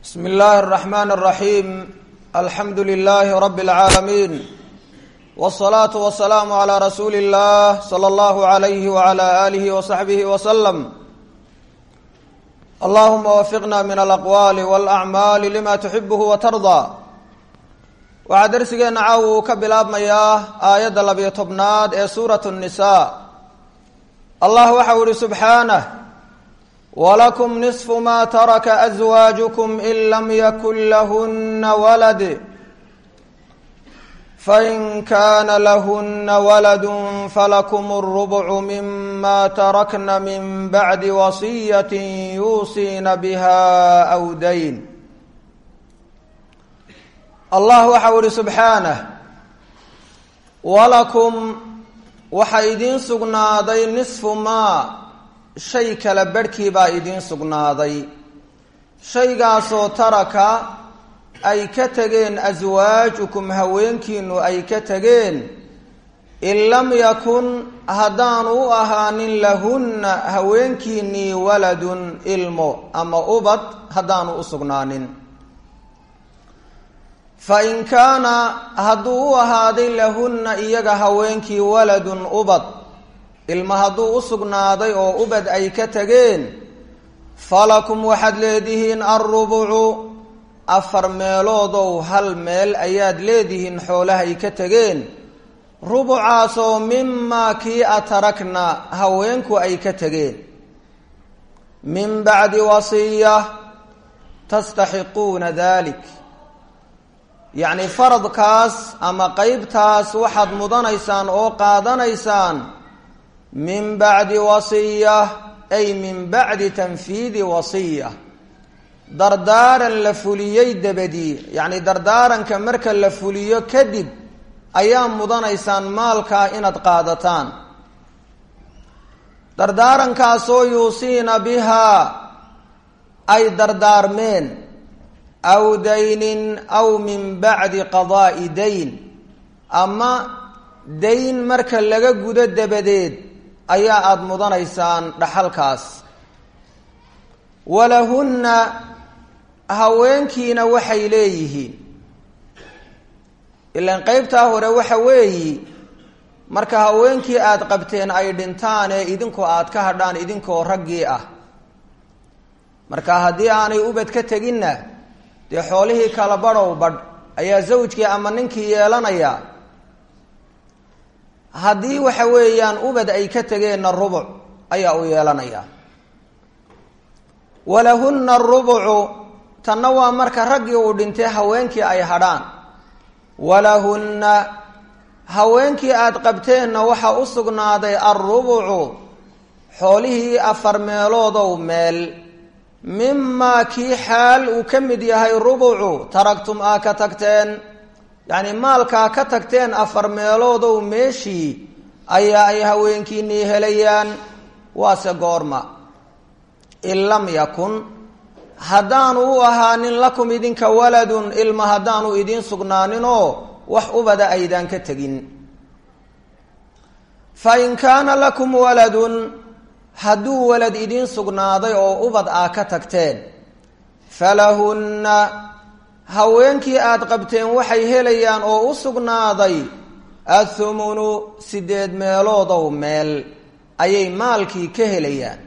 bsm اllahi الرحmn الرaحيم alxamdu لlh رb العaalمين والصlaaة والسlاam عlى rasuuli الlah slى اllah عlyh وعlى آlih وصaxbih وsلم allahuma wfiqna min alaqwaali wاlأcmaali lima tuxibh وtarضى waxaa dersigeena caaw uu ka bilaabmayaa aayadda labiyo tobnaad ee suuraة النisa allah waxau ihi subxaanه wlakum niصfu ma taraka أزwaaجkm in lam yakun lahuna walad fain kana lahuna walad falakm الربع mima tarakna min bacdi waصiyaة yuusiina bha أw dayn allah waxau ihi subxaanه walakum waxa idiin sugnaaday niصfu ma shay kala barhkii baa idiin sugnaaday shaygaasoo taraka ay ka tegeen aswaajukum haweenkiinu ay ka tegeen in lam yakun haddaanu u ahaanin lahunna haweenkiinnii waladun ilmo ama ubad haddaanu u sugnaanin fa in kaana hadduu u ahaaday lahunna iyaga haweenkii waladun ubad ilma hadduu u sugnaaday oo ubad ay ka tegeen falakum waxaad leedihiin alrubucu afar meeloodow hal meel ayaad leedihiin xoolahay ka tegeen rubucaasoo mimaa kii atarakna haweenku ay ka tegeen min bacdi wasiya tastaxiquuna dalik yacni faradkaas ama qeybtaas waxaad mudanaysaan oo qaadanaysaan min bacdi wasiya ay min bacdi tanfiidi wasiya dardaaran la fuliyey dabadii yacni dardaaranka marka la fuliyo kadib ayaa mudanaysaan maalkaa inaad qaadataan dardaarankaasoo yuusiina bihaa ay dardaarmeen aw daynin aw min bacdi qadaa'i dayn ama dayn marka laga gudo dabadeed ayaa aada mudanaysaan dhaxalkaas walahunna haweenkiina waxay leeyihiin ilaan qeybtaa hore waxa weeyi marka haweenkii aada qabteen ay dhintaan ee idinku aada ka hadhaan idinkoo raggii ah marka haddii aanay ubad ka teginna dee xoolihii kala badhow badh ayaa zawjkii ama ninkii yeelanaya haddii waxa weeyaan ubad ay ka tegeenna rubuc ayaa u yeelanaya walahunna arubucu tanna waa marka raggii uu dhintay haweenkii ay hadhaan walahunna haweenkii aada qabteenna waxaa u sugnaaday alrubucu xoolihii afar meeloodow meel mimaa kii xaal uu ka mid yahay rubucu taragtum aa ka tagteen yacni maalkaa ka tagteen afar meeloodow meeshii ayaa ay haweenkiinii helayaan waase goorma in lam yakun haddaanu u ahaanin lakum idinka waladun ilma haddaanu idiin sugnaaninoo wax ubada aydaan ka tegin fa in kaana lakum waladun hadduu walad idiin sugnaaday oo ubad aa ka tagteen falahunna haweenkii aada qabteen waxay helayaan oo u sugnaaday athumunu sideed meeloodow meel ayay maalkii ka helayaan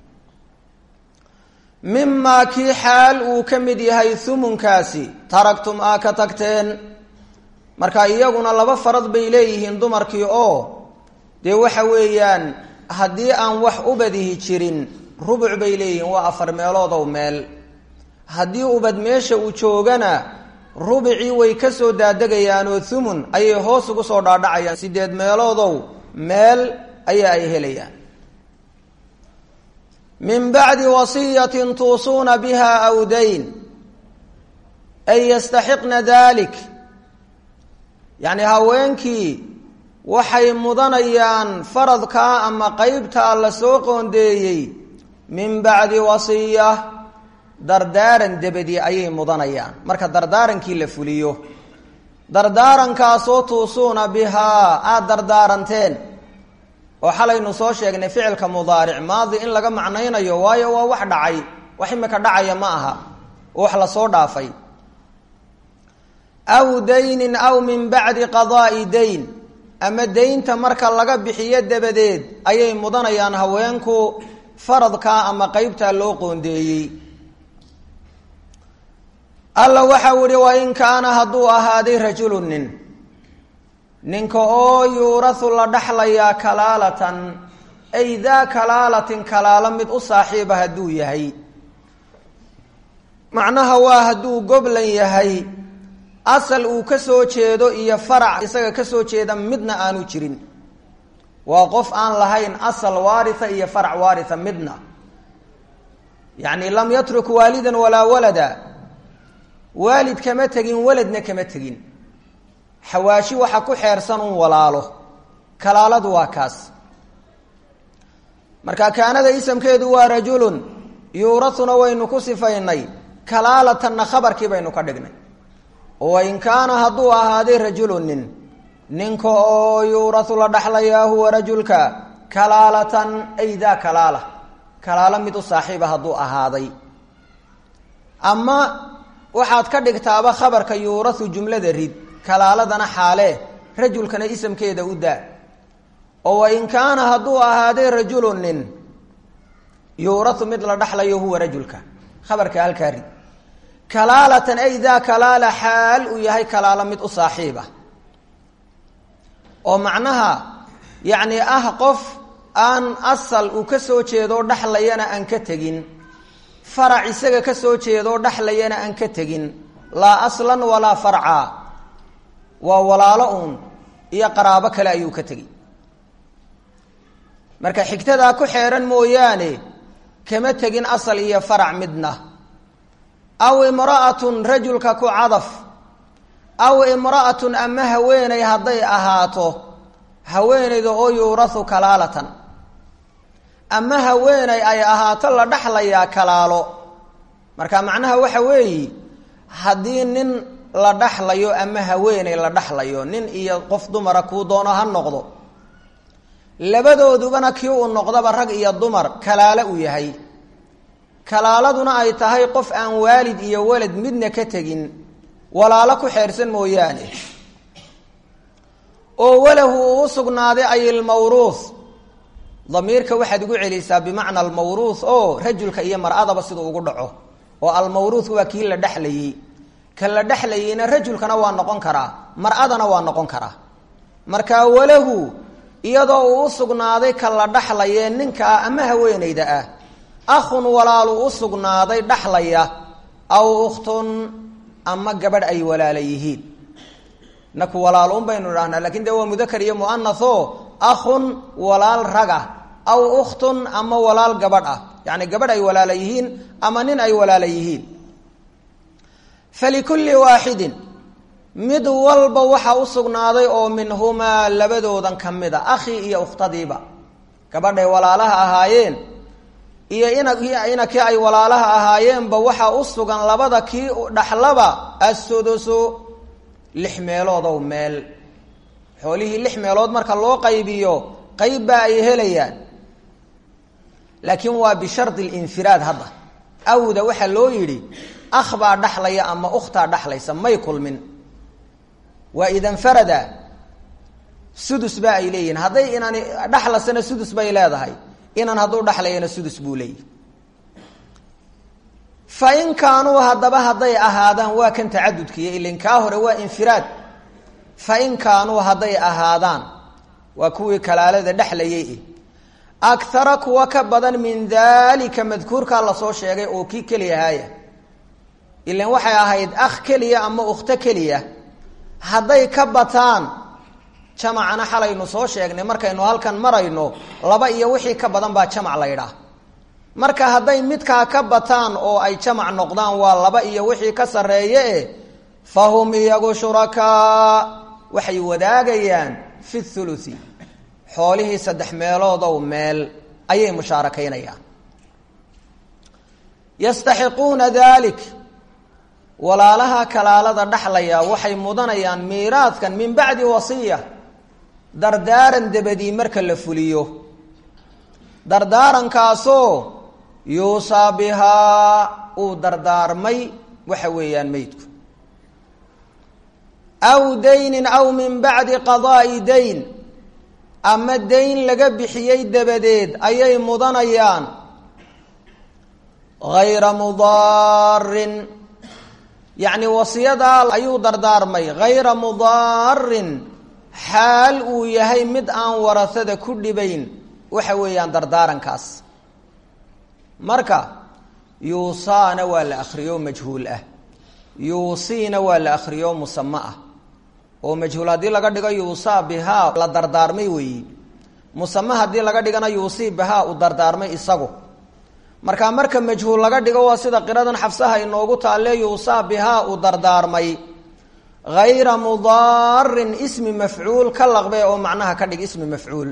mimaa kii xaal uu ka mid yahay humunkaasi taragtum aa ka tagteen marka iyaguna laba farad bay leeyihiin dumarkii oo dee waxa weeyaan haddii aan wax ubadihi jirin rubuc bay leeyihiin waa afar meeloodow meel haddii ubad meesha uu joogana rubicii way ka soo daadegayaanoo thumun ayay hoos ugu soo dhaadhacayaan sideed meeloodow meel ayaa ay helayaan min bacdi wasiyatin tuusuuna biha aw dayn ay yastaxiqna dalik yacni haweenkii waxay mudanayaan faradkaa ama qeybtaa la soo qoondeeyey min bacdi wasiya dardaaran dabadi ayay mudanayaan marka dardaarankii la fuliyo dardaarankaasoo tuusuuna bihaa aada dardaaranteen oo xalaynu soo sheegnay ficilka mudaaric maadi in laga macnaynayo waayo waa wax dhacay wax imika dhacaya ma aha wax lasoo dhaafay aw daynin aw min bacdi qadaa'i dayn ama daynta marka laga bixiyo dabadeed ayay mudanayaan haweenku faradkaa ama qeybtaa loo qoondeeyey alla waxau ihi wain kaana hadduu ahaaday rajulu nin ninka oo yuurahu la dhaxlayaa kalaalatan ay daa kalaalatin kalaalo mid u saaxiiba hadduu yahay macnaha waa hadduu goblan yahay asal uu ka soo jeedo iyo farac isaga ka soo jeeda midna aanu jirin waa qof aan lahayn asal waaritha iyo farac waaritha midna yacni lam yatruk waalidan walaa walada waalid kama tegin waladna kama tegin xawaashi waxa ku xeersan un walaalo kalaaladu waa kaas marka kaanada isamkeedu waa rajulun yuurahuna waynu ku sifaynay kalaalatanna khabarkii baynu ka dhignay wain kaana hadduu ahaaday rajulu nin ninka oo yuurahu la dhaxlayaa huwa rajulka kalaalatan ay daa kalaala kalaalo mid u saaxiiba hadduu ahaaday ama waxaad ka dhigtaaba khabarka yuurahu jumlada rid kalaaladana xaalee rajulkana isamkeeda u daa oo wain kaana hadduu ahaaday rajulu nin yuurahu mid la dhaxlayo huwa rajulka khabarka halkaa rid kalaalatan ay daa kalaala xaal uu yahay kalaalo mid u saaxiiba oo macnaha yacni ah qof aan asal uu ka soo jeedoo dhaxlayana aan ka tegin farac isaga ka soo jeedoo dhaxlayana aan ka tegin laa aslan walaa farca waa walaalo uun iyo qaraabo kale ayuu ka tegey marka xigtadaa ku xeeran mooyaane kama tegin asal iyo farac midna aw imra'atun rajulka ku cadaf aw imra'atun ama haweeney hadday ahaato haweeneyda oo yuurahu kalaalatan ama haweeney ay ahaato la dhaxlayaa kalaalo marka macnaha waxa weeye haddii nin la dhaxlayo ama haweeney la dhaxlayo nin iyo qof dumara kuu doono ha noqdo labadoodubana kii uu noqdaba rag iyo dumar kalaalo uu yahay kalaaladuna ay tahay qof aan waalid iyo walad midna ka tegin walaalo ku xeersan mooyaane oo walahu uu u sugnaaday ay ilmawruuh damiirka waxaad ugu celisaa bimacna almawruuh oo rajulka iyo mar-adaba siduu ugu dhaco oo almawruuh waa kii la dhexlayey ka la dhexlayeyna rajulkana waa noqon karaa mar-adana waa noqon karaa marka walahu iyadoo uu u sugnaaday ka la dhaxlayee ninkaa ama haweeneyda ah akhun walaalu u sugnaaday dhaxlaya aw ukhtun ama gabadh ay walaala yihiin naku walaal un baynu idhahnaa lakin dee waa mudakar iyo muanatho akhun walaal raga aw ukhtun ama walaal gabadh ah yacni gabadh ay walaala yihiin ama nin ay walaala yihiin falikulli waaxidin mid walba waxa u sugnaaday oo minhumaa labadoodan ka mid a akhii iyo ukhtadiiba gabadhay walaalaha ahaayeen iyo ina kii ay walaalaha ahaayeenba waxaa u sugan labada kii dhaxlaba assudusu lix meeloodow meel xoolihii lix meelood marka loo qaybiyo qayb baa ay helayaan laakiin waa bishardi linfiraad hadda awda waxaa loo yidhi akh baa dhaxlaya ama ukhtaa dhaxlaysa may kulmin waa idanfarada sudus baa ay leeyihin hadday inaan dhaxlasana sudus bay leedahay inan hadduu dhaxlayana sudus buu leeyahy fa in kaanuu haddaba hadday ahaadaan waa kan tacadudkiiyo ilin kaa hore waa infiraad fa in kaanuu hadday ahaadaan waa kuwii kalaalada dhexlayay akhara kuwa ka badan min daalika madkuurkaa lasoo sheegay oo kii keliyahaaya ilan waxay ahayd akh keliya ama ukhto keliya hadday ka bataan jamacana xalaynu soo sheegnay markaynu halkan marayno laba iyo wixii ka badan baa jamac la ydhaah marka hadday midkaa ka bataan oo ay jamac noqdaan waa laba iyo wixii ka sarreeye fa hum iyagu shurakaa waxay wadaagayaan fi thuluthi xoolihii saddex meeloodow meel ayay mushaarakaynayaan yastaxiquuna dalik walaalaha kalaalada dhaxlaya waxay mudanayaan miiraadkan min bacdi wasiya dardaaran dabadii marka la fuliyo dardaarankaasoo yuusaa bihaa uu dardaarmay waxa weeyaan meydku aw daynin aw min bacdi qadaa'i dayn ama dayn laga bixiyey dabadeed ayay mudanayaan hayra mudaarin yacni wasiyadaa ayuu dardaarmay hayra mudaarin xaal uu yahay mid aan warasada ku dhibayn waxa weeyaan dardaarankaas marka yuusaana waa la akhriyo majhuul ah yuusiina waa la akhriyo musame ah oo majhuul haddii laga dhigo yuusaa bihaa la dardaarmay weeyi musame haddii laga dhigana yuusii bihaa u dardaarmay isagu marka marka majhuul laga dhigo waa sida qiradan xafsaha inoogu taalle yuusaa bihaa u dardaarmay hayra mudaarin ismi mafcuul ka laqbe oo macnaha ka dhig ismi mafcuul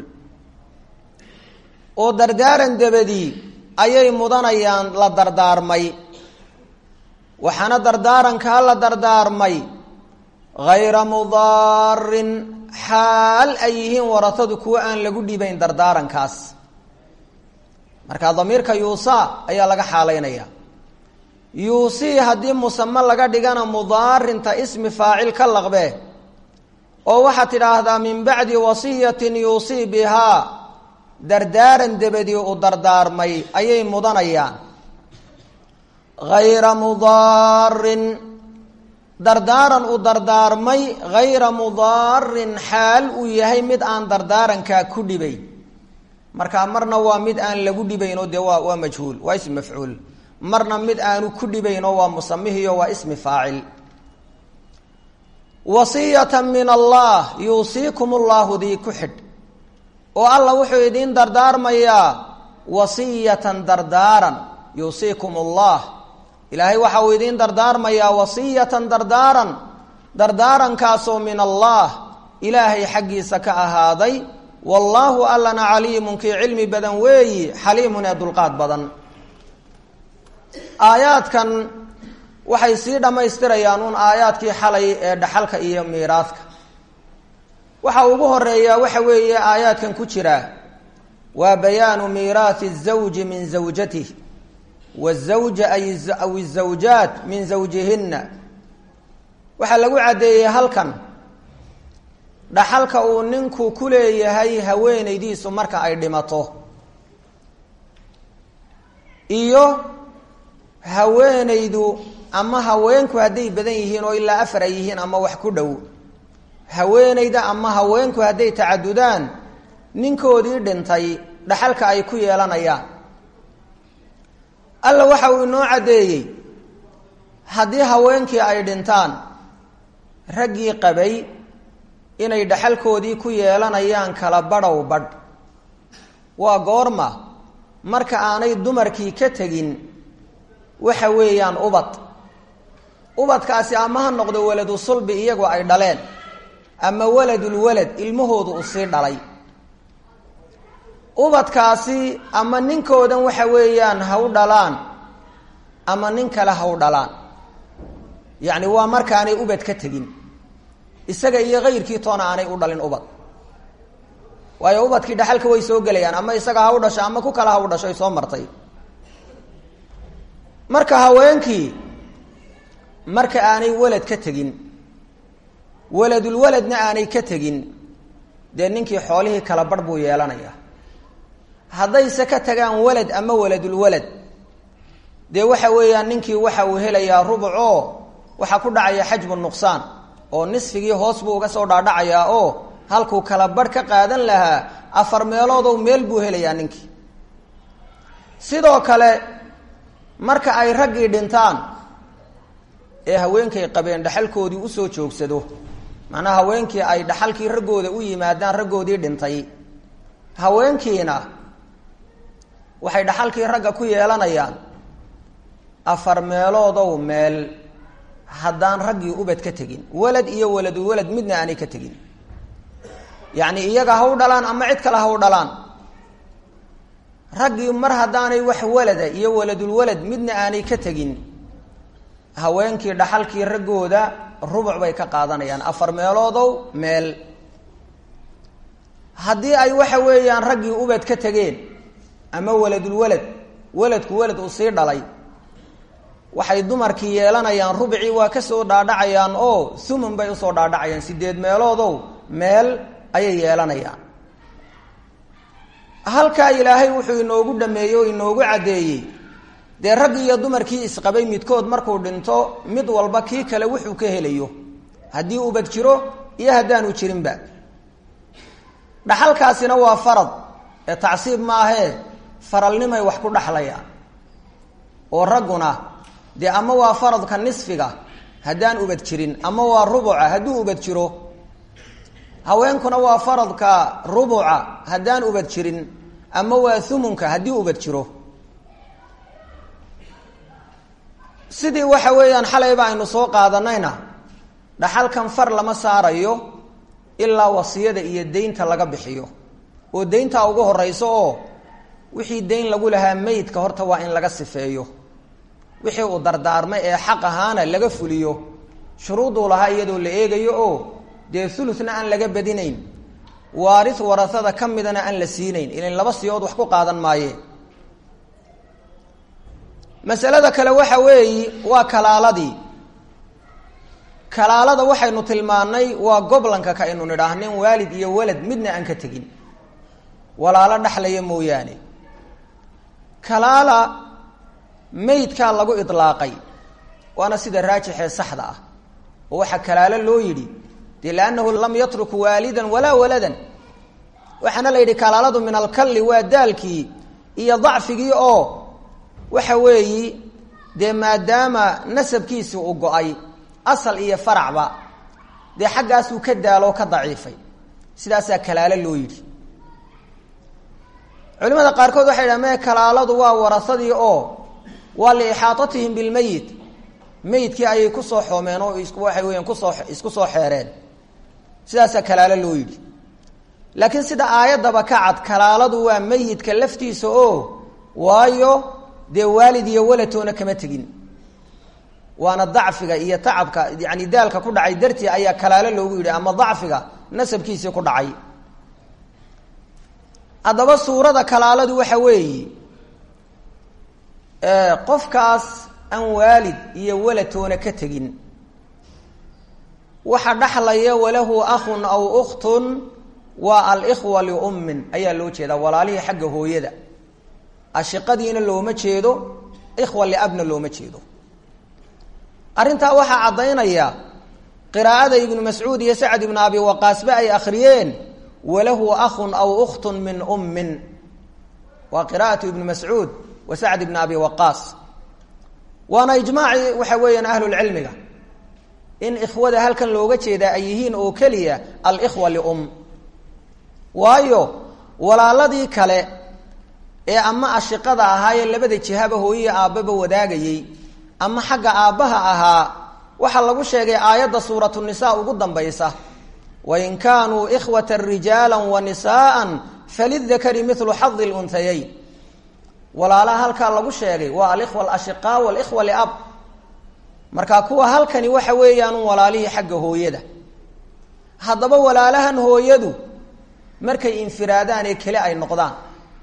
oo dardaaran dabadii ayay mudanayaan la dardaarmay waxaana dardaarankaa la dardaarmay hayra mudaarin xaal ay yihiin warasadu kuwo aan lagu dhibayn dardaarankaas marka damiirka yuusaa ayaa laga xaalaynaya yuusii haddii musame laga dhigana mudaarinta ismi faacil ka laqbe oo waxaad tidhaahdaa min bacdi wasiyatin yuusii bihaa dardaaran dabadii u dardaarmay ayay mudanayaan hayra mudaarin dardaaran u dardaarmay hayra mudaarin xaal uu yahay mid aan dardaarankaa ku dhibay markaa marna waa mid aan lagu dhibaynoo dee waa waa majhuul waa ismi mafcuul marna mid aanu ku dhibaynoo waa musamihiyo waa ismi faacil wasiyata min allah yuusiikum ullahu dii ku xidh oo alla wuxuu idiin dardaarmayaa wasiyatan dardaaran yuusiikum allah ilaahay waxa uu idiin dardaarmayaa wasiyatan dardaaran dardaarankaasoo min allah ilaahay xaggiisa ka ahaaday wallaahu allana caliimun kii cilmi badan weeyi xaliimun ee dulqaad badan aayaadkan waxay sii dhammaystirayaan uun aayaadkii xalay ee dhaxalka iyo miiraadka waxa ugu horeeyaa waxa weeye aayaadkan ku jira waa bayaanu miiraathi الزawji min zawjatih wالزawja aw الزawjaat min zawjihina waxaa lagu caddeeyey halkan dhaxalka uu ninku ku leeyahay haweenaydiisu marka ay dhimato iyo haweenaydu ama haweenku hadday badan yihiin oo ilaa afar ay yihiin ama wax ku dhow haweenayda ama haweenku hadday tacadudaan ninkoodii dhintay dhaxalka ay ku yeelanayaan alla waxa uu inoo caddeeyey haddii haweenkii ay dhintaan raggii qabay inay dhaxalkoodii ku yeelanayaan kala badhow badh waa goorma marka aanay dumarkii ka tegin waxa weeyaan ubad ubadkaasi ama ha noqdo waladu sulbi iyagoo ay dhaleen ama waladulwalad ilmahoodu uu sii dhalay ubadkaasi ama ninkoodan waxa weeyaan ha u dhalaan ama nin kale ha u dhalaan yacni waa markaanay ubad ka tegin isaga iyo kayrkii toona aanay u dhalin ubad waayo ubadkii dhaxalka way soo gelayaan ama isaga ha u dhasho ama ku kale ha u dhasho ay soo martay marka haweenkii marka aanay walad ka tegin waladulwaladna aanay ka tegin dee ninkii xoolihii kala barh buu yeelanayaa haddayse ka tagaan walad ama waladulwalad dee waxa weeyaan ninkii waxa uu helayaa rubuc oo waxaa ku dhacaya xajbu nuqsaan oo nisfigii hoos buu uga soo dhaadhacayaa oo halkuu kala barh ka qaadan lahaa afar meeloodow meel buu helayaa ninkii sidoo kale marka ay raggii dhintaan ee haweenkay qabeen dhaxalkoodii usoo joogsado macnaha haweenkii ay dhaxalkii raggooda u yimaadaan raggoodii dhintay haweenkiina waxay dhaxalkii ragga ku yeelanayaan afar meeloodow meel haddaan raggii ubad ka tegin walad iyo waladu walad midna aanay ka tegin yacni iyaga ha u dhalaan ama cid kale ha u dhalaan raggii mar haddaanay wax walada iyo waladulwalad midna aanay ka tegin haweenkii dhaxalkii raggooda rubuc bay ka qaadanayaan afar meeloodow meel haddii ay waxa weeyaan raggii ubad ka tegeen ama waladulwalad waladku walad uu sii dhalay waxay dumarkii yeelanayaan rubicii waa kasoo dhaadhacayaan oo thumun bay usoo dhaadhacayaan sideed meeloodow meel ayay yeelanayaan halkaa ilaahay wuxuu inoogu dhameeyey oo inoogu caddeeyey dee raggii iyo dumarkii isqabay midkood markuu dhinto mid walba kii kale wuxuu ka helayo haddii ubad jiro iyo haddaanu jirinba dhaxalkaasina waa farad ee tacsiib maahee faralnimay wax ku dhaxlayaan oo ragguna dee ama waa faradka nisfiga haddaan ubad jirin ama waa rubuca hadduu ubad jiro haweenkuna waa faradka rubuca haddaan ubad jirin ama waa thumunka haddii ubad jiro sidii waxa weeyaan xalayba aynu soo qaadanayna dhaxalkan far lama saarayo ilaa wasiyada iyo deynta laga bixiyo oo deyntaa ugu horeyso oo wixii deyn lagu lahaa meydka horta waa in laga sifeeyo wixii uu dardaarmay ee xaq ahaana laga fuliyo shuruuduu lahaa iyadoo la eegayo oo dee thuluthna aan laga badinayn waaris warasada ka midana aan la siinayn ilan laba siyood wax ku qaadan maayeen masalada kale waxa weeyi waa kalaaladii kalaalada waxaynu tilmaannay waa goblanka ka aynu nidhaahnin waalid iyo walad midna aan ka tegin walaalo dhexlaya mooyaane kalaala meydkaa lagu idlaaqay waana sida raajixee saxda ah oo waxaa kalaalo loo yidhi dee liannahu lam yatruk waalidan walaa waladan waxaana la yidhi kalaaladu min alkalli waa daalkii iyo dacfigii oo waxa weeyi dee maadaama nasabkiisii uu go-ay asal iyo faracba dee xaggaasuu ka daaloo ka daciifay sidaasaa kalaalo loo yidhi culimada qaarkood waxay dhaha mee kalaaladu waa warasadii oo waa liixaatatihim bilmeyit meydkii ayay kusoo xoomeen oo waxay weyaan kusoo isku soo xeereen sidaasaa kalaalo loo yidhi laakiin sida aayaddaba ka cad kalaaladu waa meyidka laftiisa oo waayo dee waalid iyo waladtoona kama tegin waana dacfiga iyo tacabka yani daalka ku dhacay dartii ayaa kalaalo loogu yidhi ama dacfiga nasabkiisii ku dhacay haddaba suurada kalaaladu waxa weeyi qofkaas aan waalid iyo waladtoona ka tegin waxa dhaxlaya walahu akhun aw ukhtun waa alikhwa liummin ayaa loo jeedaa walaalihii xagga hooyada ashiqadiina looma jeedo ikhwa liabna looma jeedo arrintaa waxaa caddaynaya qiraa'ada ibnu mascuud iyo sacd ibnu abi waqaasba ay akhriyeen walahu akhun aw ukhtun min ummin waa qiraa'atu ibnu mascuud wa sacd ibni abi waqaas waana ijmaaci waxa weeyaan ahlulcilmiga in ikhwada halkan looga jeedaa ay yihiin oo keliya alikhwa lium waayo walaaladii kale ee ama ashiqada ahaayee labada jihaba hooyiya aabbaba wadaagayey ama xagga aabbaha ahaa waxaa lagu sheegay aayadda suuratu nisaa ugu dambaysa wain kaanuu ikhwata rijaala wa nisaaan falidakari milu xadi lunhayayn walaalaha halkaa lagu sheegay waa alikhwa alashiqaa walikhwa liab marka kuwa halkani waxa weeyaan walaalihii xagga hooyada haddaba walaalahan hooyadu markay infiraadaan ee keli ay noqdaan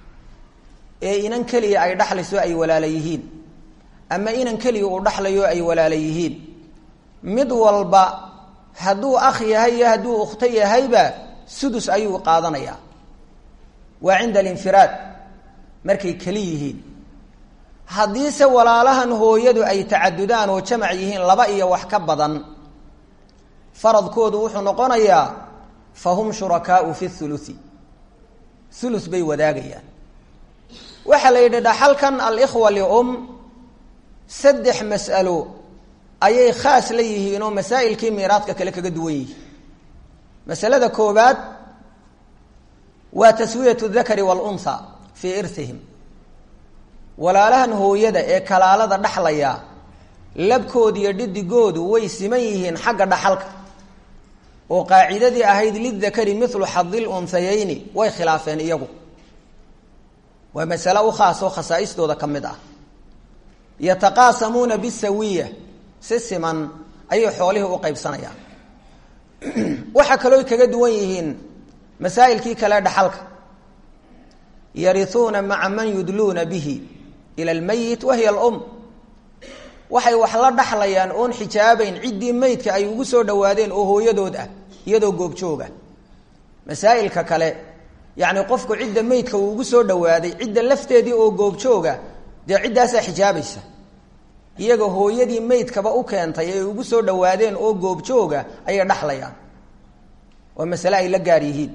ee inan keliya ay dhaxlayso ay walaala yihiin ama inan keliya uu dhaxlayo ay walaala yihiin mid walba hadduu akh yahay iyo hadduu ukhto yahayba sudus ayuu qaadanayaa waa cinda alinfiraad markay keli yihiin haddiise walaalahan hooyadu ay tacadudaan oo jamac yihiin laba iyo wax ka badan faradkoodu wuxuu noqonayaa fa hum shurakaau fi thuluthi thuluth bay wadaagayaan waxaa la yidhi dhaxalkan alikhwa lium saddex mas'alo ayay khaas la yihiin oo masaa'ilkii miiraadka kale kaga duwan yihiin masalada koobaad waa taswiyatu dakari waalunha fii irhihim walaalahan hooyada ee kalaalada dhaxlaya labkooda iyo dhidigoodu way siman yihiin xagga dhaxalka oo qaacidadii ahayd lidakari milu xadil unhayayni way khilaafeen iyagu waa masale u khaas oo khasaaistooda ka mid ah yataqaasamuuna bisawiya si siman ayay xoolihii u qaybsanayaan waxaa kaloo kaga duwan yihiin masaa'ilkii kale dhaxalka yariuuna maca man yudluuna bihi ila lmayit wahiya alum waxay wax la dhaxlayaan oon xijaabayn ciddii meydka ay ugu soo dhowaadeen oo hooyadood ah iyadoo goobjooga masaa'ilka kale yacni qofku cidda meydka uu ugu soo dhowaaday cidda lafteedii oo goobjooga dee ciddaasaa xijaabaysa iyaga hooyadii meydkaba u keentay ay ugu soo dhowaadeen oo goobjooga ayay dhaxlayaan waa masale ay la gaar yihiin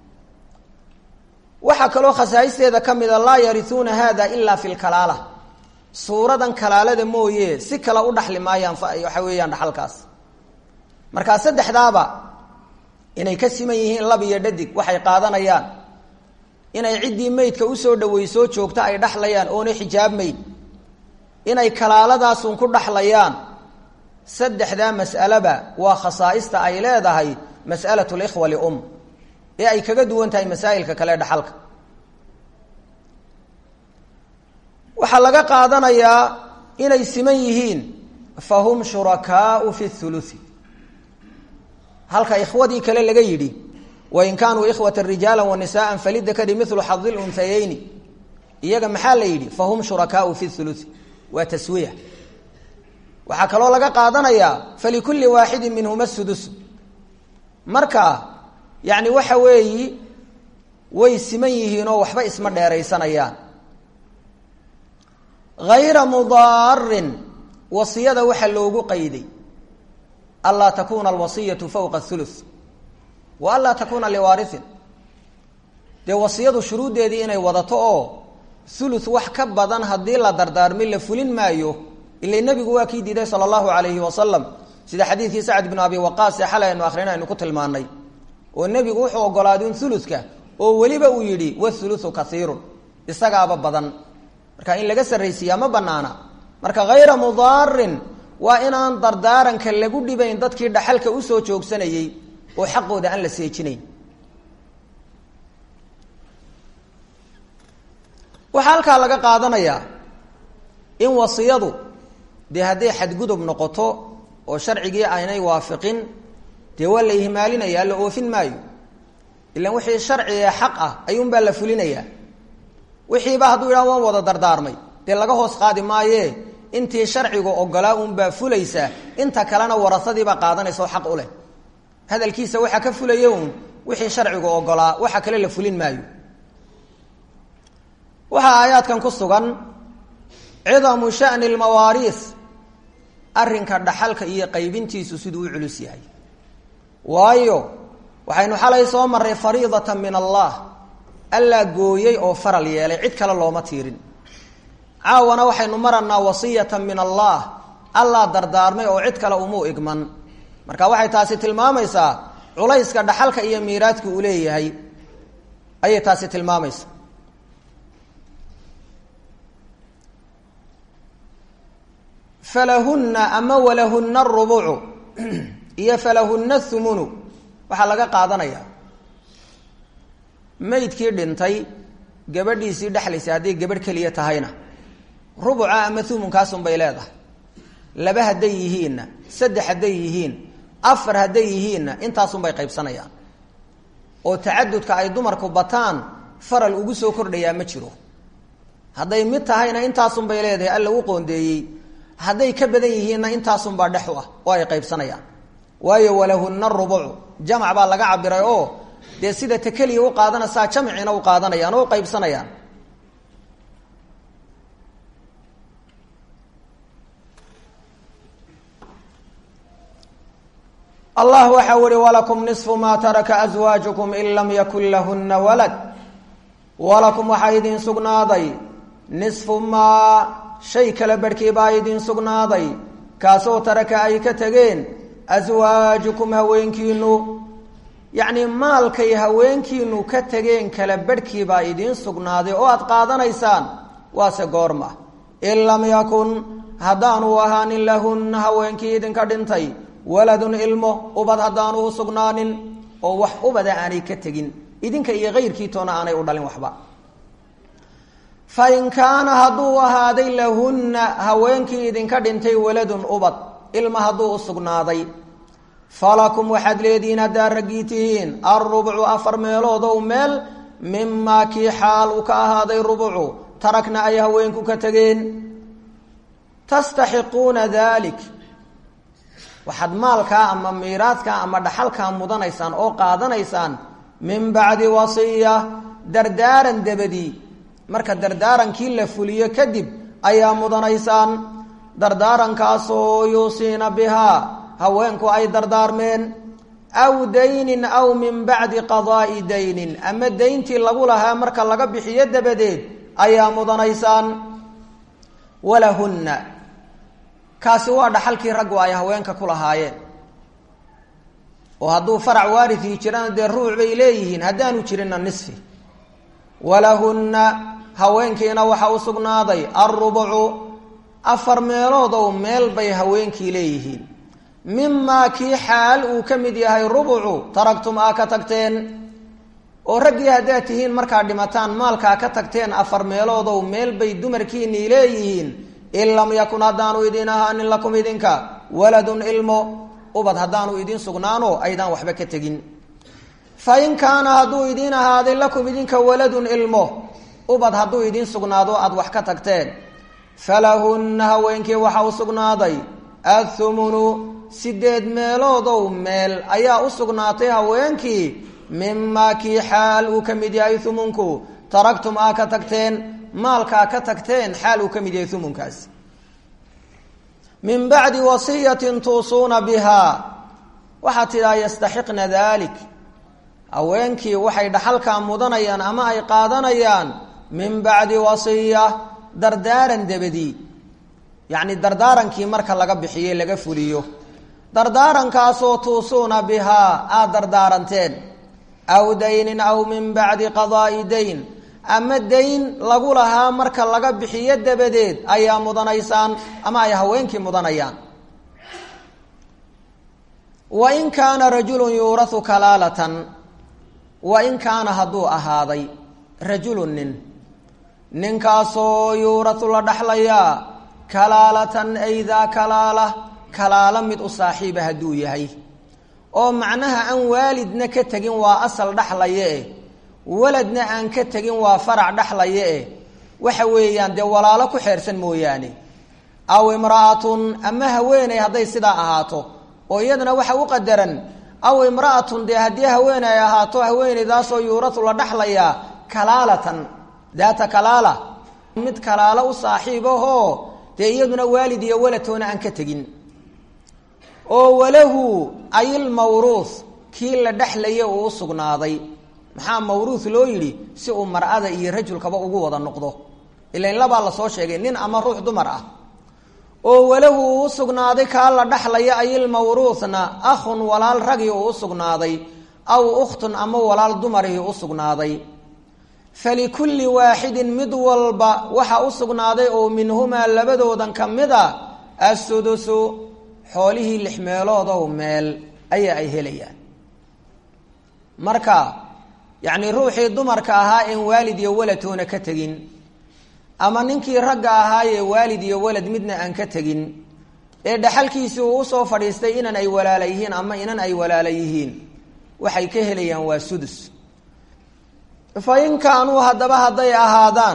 waxaa kaloo khasaa'isteeda ka mida laa yarisuuna hada ilaa fi lkalaala suuradan kalaalada mooye si kale u dhaxli maayaan waxa weeyaan dhaxalkaas markaa saddexdaaba inay ka siman yihiin lab iyo dhadig waxay qaadanayaan inay ciddii meydka usoo dhaweysoo joogta ay dhaxlayaan oonay xijaabmayn inay kalaaladaasun ku dhaxlayaan saddexdaa mas'aleba waa khasaa'ista ay leedahay mas'alatu likhwa lium ee ay kaga duwan tahay masaa'ilka kale dhaxalka waxaa laga qaadanayaa inay siman yihiin fahum shurakaau fi thuluthi halka ikhwadii kale laga yidhi wain kaanuu ikhwata rijaala wanisaءa falidakari milu xadi lunhayeyni iyaga maxaa la yidhi fahum shurakaau fi thuluthi waa taswiya waxaa kaloo laga qaadanayaa falikuli waaxidi minhuma sudus marka yani waxa weeyi way siman yihiin oo waxba isma dheeraysanayaan hayra mudaarin wasiyada waxaa loogu qayday anlaa takuna alwasiyatu fowqa thuluth wa anlaa takuna liwaarihin dee wasiyadu shuruuddeedii inay wadato oo thuluth wax ka badan haddii la dardaarmi la fulin maayo ila nebigu waa kii diiday sala allahu alayhi wasalam sida xadiidkii sacd binu abi waqaas ee xalay aynu akhrina aynu ku tilmaanay oo nebigu wuxuu ogolaaday un thuluthka oo weliba uu yidhi wathuluthu kaiirun isagaaba badan marka in laga sarraysiiyaa ma banaana marka hayra mudaarin waa inaan dardaaranka lagu dhibayn dadkii dhaxalka usoo joogsanayey oo xaqooda aan la seejinayn waxaa halkaa laga qaadanayaa in wasiyadu dee hadday xadgudub noqoto oo sharcigii aynay waafiqin dee waa la ihmaalinaya la oofin maayo ilan wixii sharci ee xaq ah ayuunbaa la fulinayaa wixiiba hadduu yidhaha waan wada dardaarmay dee laga hoos qaadi maaye intii sharcigu ogolaa unbaa fulaysa inta kalena warasadiibaa qaadanaysa oo xaq u leh hadalkiisa waxaa ka fulaya un wixii sharcigu ogolaa waxa kale la fulin maayo waxaa aayaadkan ku sugan cidamu shani lmawaariis arrinka dhaxalka iyo qaybintiisu siduu u culus yahay waayo waxaynu xalay soo marray fariidatan min allah allaa gooyey oo faral yeelay cid kale looma tiirin caawana waxaynu maranaa wasiyatan min allah allaa dardaarmay oo cid kale umuu igman marka waxay taasi tilmaamaysaa culayska dhaxalka iyo miiraadka uu leeyahay ayay taasi tilmaamaysaa falahunna ama walahunna arubucu iyo falahunna thumunu waxaa laga qaadanayaa maydkii dhintay gabadhiisii dhexlaysa hadday gabadh keliya tahayna rubuca ama thumunkaasuun bay leedahay laba hadday yihiinna saddex hadday yihiin afar hadday yihiinna intaasun bay qaybsanayaan oo tacadudka ay dumarku bataan faral ugu soo kordhayaa ma jiro hadday mid tahayna intaasun bay leedahay alla u qoondeeyey hadday ka badan yihiinna intaasunbaa dhex u ah oo ay qaybsanayaan waayo walahunna rubucu jamac baa laga cabiray oo dee sida ta keliya u qaadanaysaa jamcina u qaadanayaan oo u qaybsanayaan allah waxa uhi walakum niصfu ma taraka aswaajukum in lam yakun lahuna walad walakum waxaa idin sugnaaday nisfu maa shay kala barhkii baa idin sugnaaday kaasoo taraka ay ka tegeen aswaajukum haweenkiinu yacnii maalkay haweenkiinu ka tegeen kala barhkii baa idiin sugnaaday oo aad qaadanaysaan waase goorma in lam yakun haddaanu ahaanin lahunna haweenkii idinka dhintay waladun ilmo ubad haddaanu u sugnaanin oo wax ubada aanay ka tegin idinka iyo kayrkii toona aanay u dhalin waxba fa in kaana hadduu ahaaday lahunna haweenkii idinka dhintay waladun ubad ilma hadduu u sugnaaday falakum waxaad leedihiin haddaa raggii tihiin alrubcu afar meeloodow meel mimaa kii xaal uu ka ahaaday rubucu tarakna ay haweenku ka tegeen tastaxiquuna dalik waxaad maalkaa ama miiraadkaa ama dhaxalkaa mudanaysaan oo qaadanaysaan min bacdi wasiya dardaaran dabadii marka dardaarankii la fuliyo kadib ayaa mudanaysaan dardaarankaasoo yuusiina bihaa haweenku ay dardaarmeen aw daynin aw min bacdi qadaa'i daynin ama dayntii lagu lahaa marka laga bixiyo dabadeed ayaa mudanaysaan walahunna kaasi waa dhaxalkii raggu ay haweenka ku lahaayeen oo hadduu farac waarithii jirana dee ruuc bay leeyihiin haddaanu jirinna nisfi walahunna haweenkiina waxa u sugnaaday alrubucu afar meelood ow meel bay haweenkii leeyihiin mimaa kii xaal uu ka mid yahay rubucu taragtum aa ka tagteen oo raggii haddaad tihiin markaad dhimataan maalkaa ka tagteen afar meeloodow meel bay dumarkiinii leeyihiin in lam yakun haddaanu idin ahaanin lakum idinka waladun ilmo ubad haddaanu idin sugnaano aydaan waxba ka tegin fa in kaana hadduu idiin ahaaday lakum idinka waladun ilmo ubad hadduu idiin sugnaado aada wax ka tagteen falahunna haweenkii waxa u sugnaaday athumunu sideed meeloodow meel ayaa u sugnaatay haweenkii mimaa kii xaal uu ka mid yahay humunku taragtum aa ka tagteen maalkaa ka tagteen xaal uu ka mid yahay humunkaasi min bacdi wasiyatin tuusuuna bihaa waxaad tidhaha yastaxiqna dalik haweenkii waxay dhaxalkaa mudanayaan ama ay qaadanayaan min bacdi wasiya dardaaran dabadii yacni dardaarankii marka laga bixiye laga fuliyo dardaarankaasoo tuusuuna bihaa aada dardaaranteen aw daynin aw min bacdi qadaa'i dayn ama dayn lagu lahaa marka laga bixiyo dabadeed ayaa mudanaysaan ama ay haweenkii mudanayaan wa in kaana rajulun yuurahu kalaalatan wa in kaana hadduu ahaaday rajulun nin ninkaasoo yuurahu la dhaxlayaa kalaalatan ay daa kalaala kalaalo mid u saaxiiba hadduu yahay oo macnaha aan waalidna ka tegin waa asal dhaxlaye eh waladna aan ka tegin waa farac dhaxlaye eh waxa weeyaan dee walaalo ku xeersan mooyaane aw imra'atun ama haweeney hadday sidaa ahaato oo iyadana waxa u qadaran aw imra'atun dee haddii haweeney ay ahaato haweeneydaasoo yuuratu la dhaxlayaa kalaalatan daata kalaala mid kalaalo u saaxiib ahoo dee iyaduna waalid iyo waladtoona aan ka tegin oo walahu ayilmawruuth kii la dhexlaya uu u sugnaaday maxaa mawruuth loo yidhi si uu mar'ada iyo rajulkaba ugu wada noqdo ilain labaa lasoo sheegay nin ama ruux dumar ah oo walahu uu u sugnaaday kaa la dhexlaya ayilmawruuthna akhun walaal ragii uu u sugnaaday aw ukhtun ama walaal dumarihii u sugnaaday falikulli waaxidin mid walba waxa u sugnaaday oo minhumaa labadoodan ka mid a assudusu xoolihii lix meeloodow meel ayaa ay helayaan marka yacni ruuxii dumarka ahaa een waalid iyo waladtoona ka tegin ama ninkii ragga ahaayee waalid iyo walad midna aan ka tegin ee dhaxalkiisii uu usoo fadhiistay inan ay walaala yihiin ama inan ay walaala yihiin waxay ka helayaan waa sudus fa in kaanuu haddaba hadday ahaadaan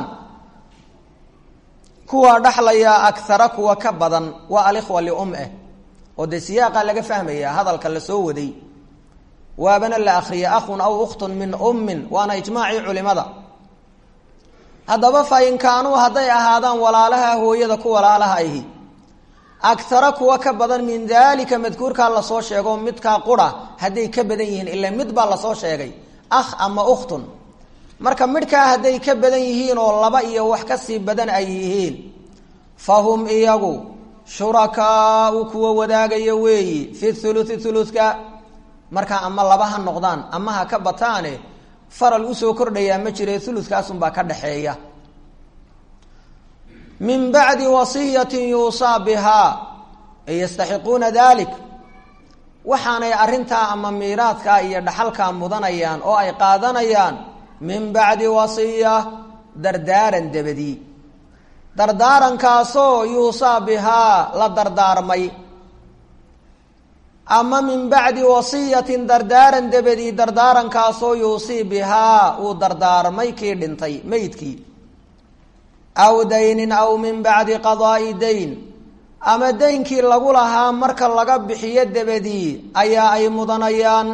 kuwa dhaxlayaa akhara kuwa ka badan waa alikhwa lium eh oo dee siyaaqa laga fahmaya hadalka la soo waday waabana la akriyay akhun aw ukhtun min ummin waana ijmaacii culimada haddaba fa in kaanuu hadday ahaadaan walaalaha hooyada ku walaalaha ahi akhara kuwa ka badan min daalika madkuurkaa lasoo sheego midkaa qura hadday ka badan yihiin ila mid baa lasoo sheegay akh ama ukhtun marka midhkaa hadday ka badan yihiin oo laba iyo wax kasii badan ay yihiin fa hum iyagu shurakaau kuwa wadaagaya weeyi fi thuluthi thuluthka markaa ama laba ha noqdaan ama ha ka bataane faral usoo kordhayaa ma jire thuluthkaasunbaa ka dhaxeeya min bacdi wasiyatin yuusaa bihaa ay yastaxiquuna dalik waxaanay arrintaa ama miiraadkaa iyo dhaxalkaa mudanayaan oo ay qaadanayaan min bacdi wasiya dardaaran dabadii dardaarankaasoo yuusaa bihaa la dardaarmay ama min bacdi wasiyatin dardaaran dabadii dardaarankaasoo yuusii bihaa uu dardaarmay kii dhintay meydkii aw daynin aw min bacdi qadaa'i dayn ama daynkii lagu lahaa marka laga bixiyo dabadii ayaa ay mudanayaan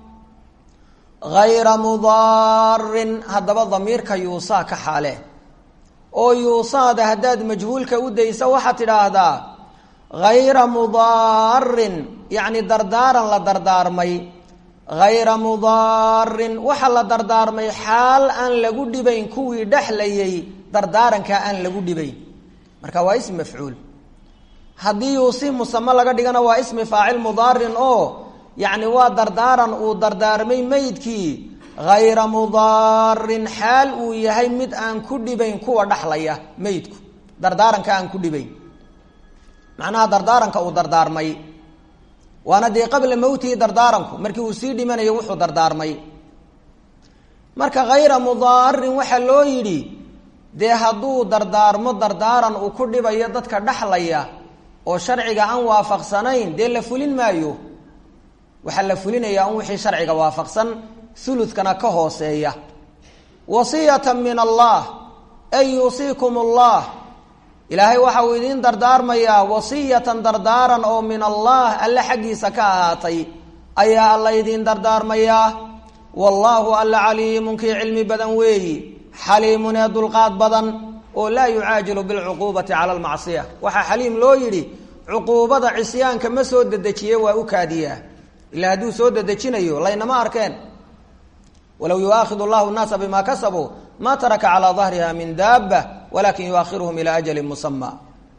hayra mudaarin haddaba damiirka yuusaa ka xaale oo yuusaada haddaad majhuulka u dayso waxaad tidhaahdaa hayra mudaarin yacni dardaaran la dardaarmay hayra mudaarin waxa la dardaarmay xaal aan lagu dhibayn kuwii dhexlayay dardaarankaa aan lagu dhibayn marka waa ismi mafcuul haddii yuusi musame laga dhigana waa ismi faacil mudaarin oo yacni waa dardaaran uu dardaarmay meydkii hayra mudaarin xaal uu yahay mid aan ku dhibayn kuwa dhexlaya meydku dardaaranka aan ku dhibayn macnaha dardaaranka uu dardaarmay waana dee qabla mowtihi dardaaranku markii uu sii dhimanayo wuxuu dardaarmay marka hayra mudaarin waxaa loo yidhi dee hadduu dardaarmo dardaaran uu ku dhibayo dadka dhexlaya oo sharciga aan waafaqsanayn dee la fulin maayo waxaa la fulinayaa un wixii sharciga waafaqsan ulukana ka hooseeya wasiyata min allah ay yuusiikum allah ilaahay waxa uu idiin dardaarmayaa wasiyatan dardaaran oo min allah alle xaggiisa ka ahaatay ayaa alla idiin dardaarmayaa wallaahu alla caliimun kii cilmi badan weeyi xaliimun ee dulqaad badan oo laa yucaajilu bilcuquubati cala almacsiya waxaa xaliim loo yidhi cuquubada cisyaanka ma soo dedejiye waa u kaadiyaa ilaa hadduu soo dedejinayo laynama arkeen walow yuaakhid llahu nnaasa bima kasabuu ma taraka calaa dahriha min daaba walakin yuakhiruhum ilaa ajalin musama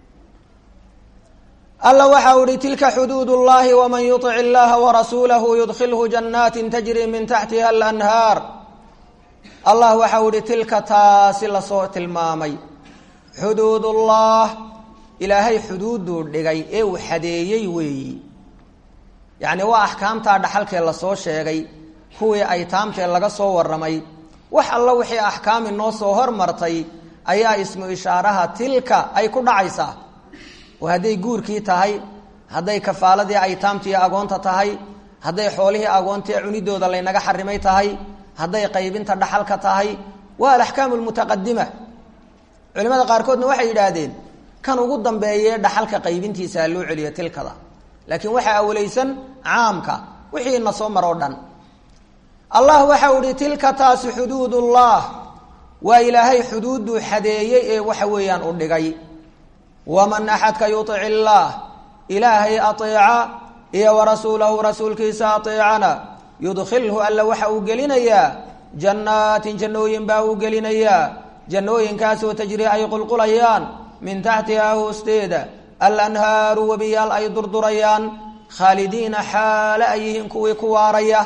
alla waxa u ihi tilka xuduud اllahi wman yuطic اllaha warasuulahu yudkilhu jannaati tajri min taxtiha alanhaar allah waxa u ihi tilka taasi lasoo tilmaamay xuduud ullah ilaahay xuduuduu dhigay ee uu xadeeyey weeyi yacni waa axkaamtaa dhaxalkee lasoo sheegay kuwii aytaamtee laga soo warramay wax alla wixii axkaami noo soo hormartay ayaa ismu ishaaraha tilka ay ku dhacaysaa oo hadday guurkii tahay hadday kafaaladii aytaamtii agoonta tahay hadday xoolihii agoontii cunidooda laynaga xarimay tahay hadday qaybinta dhaxalka tahay waa alaxkaamu lmutaqadima culimada qaarkoodna waxay yidhaahdeen kan ugu dambeeyee dhaxalka qaybintiisa ha loo celiyo tilkada laakiin waxaa awlaysan caamka wixii na soo maroo dhan allah waxa u ihi tilka taasi xuduudullah waa ilaahay xuduuduu xadeeyey ee waxa weeyaan u dhigay waman axadka yuic illaah ilaahay aeeca iyo warasuulahu rasuulkiisa aeecana yudkilhu alla waxa uu gelinayaa jannaatin jannooyin baa uu gelinayaa jannooyinkaasoo tajri ay qulqulayaan min taxtihaa hoosteeda alanhaaru webiyaal ay durdurayaan khaalidiina xaale ay yihiin kuwii ku waaraya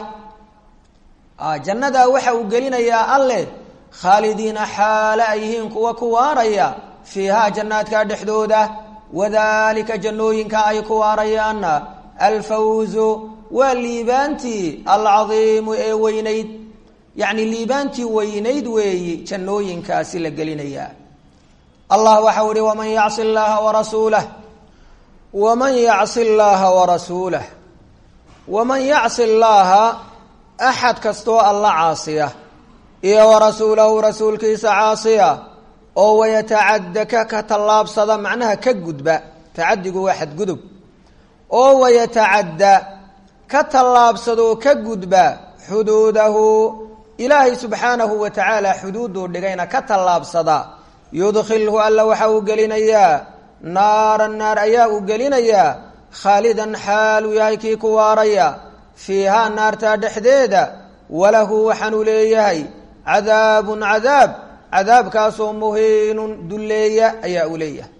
jannadaa waxa uu gelinayaa alle khaalidiina xaale ay yihiin kuwa ku waaraya fiihaa jannaadka dhexdooda wadalika jannooyinka ay ku waarayaanna alfawzu waa liibaantii alcadiimu ee weynayd yacni liibaantii weynayd weeyi jannooyinkaasi la gelinayaa allah waxau ihi waman yacsi llaha warasuulah waman yacsi llaaha warasuulah waman yacsi llaaha axad kastoo alla caasiya iyo warasuulahu rasuulkiisa caasiya oo wayatacadda ka ka tallaabsada macnaha ka gudba tacadigu waa xadgudub oo wayatacadda ka tallaabsadoo ka gudba xuduudahu ilaahay subxaanahu wa tacaala xuduuduu dhigayna ka tallaabsada yudkilhu alla waxa uu gelinayaa naaran naar ayaa uu gelinayaa khaalidan xaaluu yahay kii ku waaraya fiihaa naartaa dhexdeeda walahu waxaanuu leeyahay cadaabun cadaab cadaabkaasoo muhiinun dulleeya ayaa uu leeyahay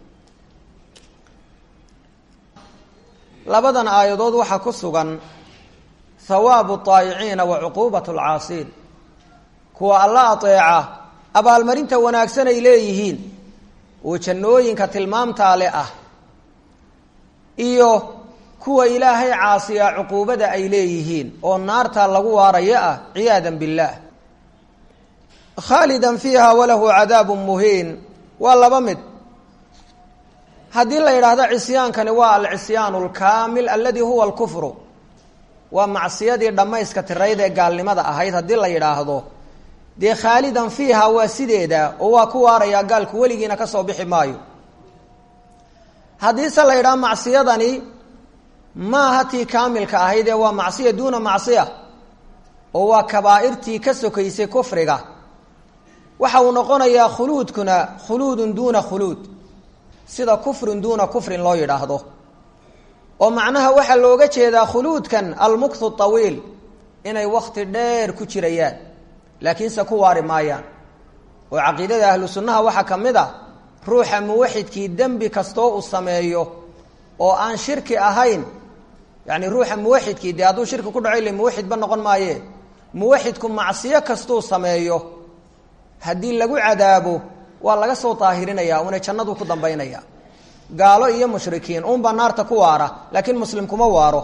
labadan aayadood waxaa ku sugan hawaabu aayiciina wa cuquubat alcaasiin kuwa alla ateeca abaalmarinta wanaagsan ay leeyihiin oo jannooyinka tilmaamtaale ah iyo kuwa ilaahay caasiya cuquubada ay leeyihiin oo naarta lagu waarayo ah ciyaada billaah khaalidan fiiha walahu cadaabun muhiin waa laba mid haddii la yidhaahdo cisyaankani waa alcisyaan alkaamil aladi huwa alkufru waa macsiyadii dhammayska tirayd ee gaalnimada ahayd haddii la yidhaahdo dee khaalidan fiiha waa sideeda oo waa ku waarayaa gaalku weligiina ka soo bixi maayo haddiise la yidhaha macsiyadani maaha tii kaamilka ahayd ee waa macsiya duuna macsiya oo waa kabaa'irtii ka sokaysay kufriga waxa uu noqonayaa khuluudkuna khuluudun duuna khuluud sida kufrun duuna kufrin loo yidhaahdo oo macnaha waxaa looga jeedaa khuluudkan almukthu tawiil inay wakti dheer ku jirayaan laakiinse ku waari maayaan oo caqiidada ahlu sunnaha waxaa ka mid a ruuxa muwaxidkii dembi kastoo uu sameeyo oo aan shirki ahayn yacni ruuxa muwaxidkii dee hadduu shirki ku dhaco ile muwaxidba noqon maaye muwaxidku macsiyo kastuu sameeyo haddii lagu cadaabo waa laga soo daahirinaya una jannadu ku dambaynaya gaalo iyo mushrikiin unbaa naarta ku waara laakiin muslim kuma waaro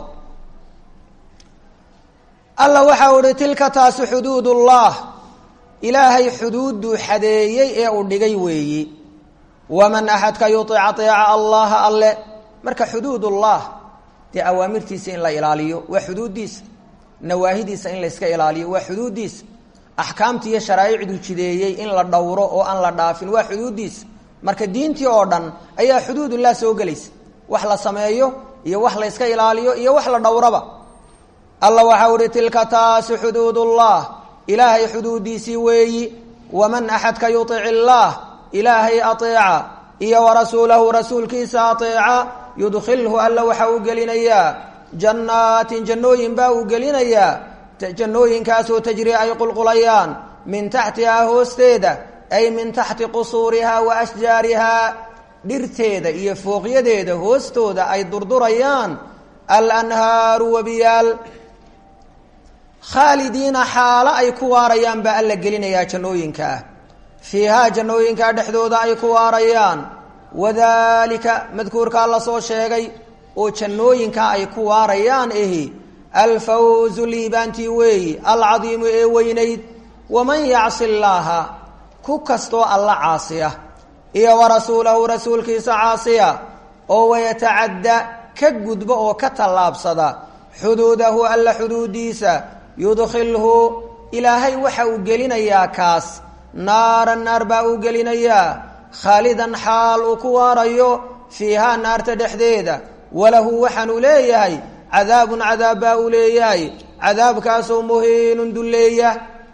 alla waxa u ihi tilka taasi xuduudullah ilaahay xuduudduu xadeeyey ee uu dhigay weeyi waman axadka yuic aeeca allaha alle marka xuduudullah dee awaamirtiisa in la ilaaliyo waa xuduuddiisa nawaahidiisa in layska ilaaliyo waa xuduuddiisa axkaamtii iyo sharaaicduu jideeyey in la dhowro oo aan la dhaafin waa xuduuddiisa marka diintii oo dhan ayaa xuduudullah soo gelaysa wax la sameeyo iyo wax layska ilaaliyo iyo wax la dhowraba alla waxau uhi tilka taasi xuduudullah ilaahay xuduuddiisii weeyi waman axadka yuic illaah ilaahay aeeca iyo warasuulahu rasuulkiisa aeeca yudkhilhu alla waxa uu gelinayaa jannaatin jannooyin baa uu gelinayaa jannooyinkaasoo tajri ay qulqulayaan min taxtihaa hoosteeda ay min taxti qusuurihaa wa ashjaarihaa dhirteeda iyo fooqyadeeda hoostooda ay durdurayaan alanhaaru wabiyaal khaalidiina xaalo ay ku waarayaan baa alla gelinayaa jannooyinkaa fiihaa jannooyinkaa dhexdooda ay ku waarayaan wadaalika madkuurkaa la soo sheegay oo jannooyinkaa ay ku waarayaan ahi alfawzu liibaantii weeyi alcadiimu ee weynayd waman yacsi llaaha ku kastoo alla caasiya iyo warasuulahu rasuulkiisa caasiya oo wayatacadda ka gudba oo ka tallaabsada xuduudahu alla xuduudiisa yudkhilhu ilaahay waxa uu gelinayaa kaas naaran naar baa uu gelinayaa khaalidan xaal uu ku waarayo fiihaa naarta dhexdeeda walahu waxaanuu leeyahay cadaabun cadaab baa uu leeyahay cadaabkaasoo muhiinun dulleeya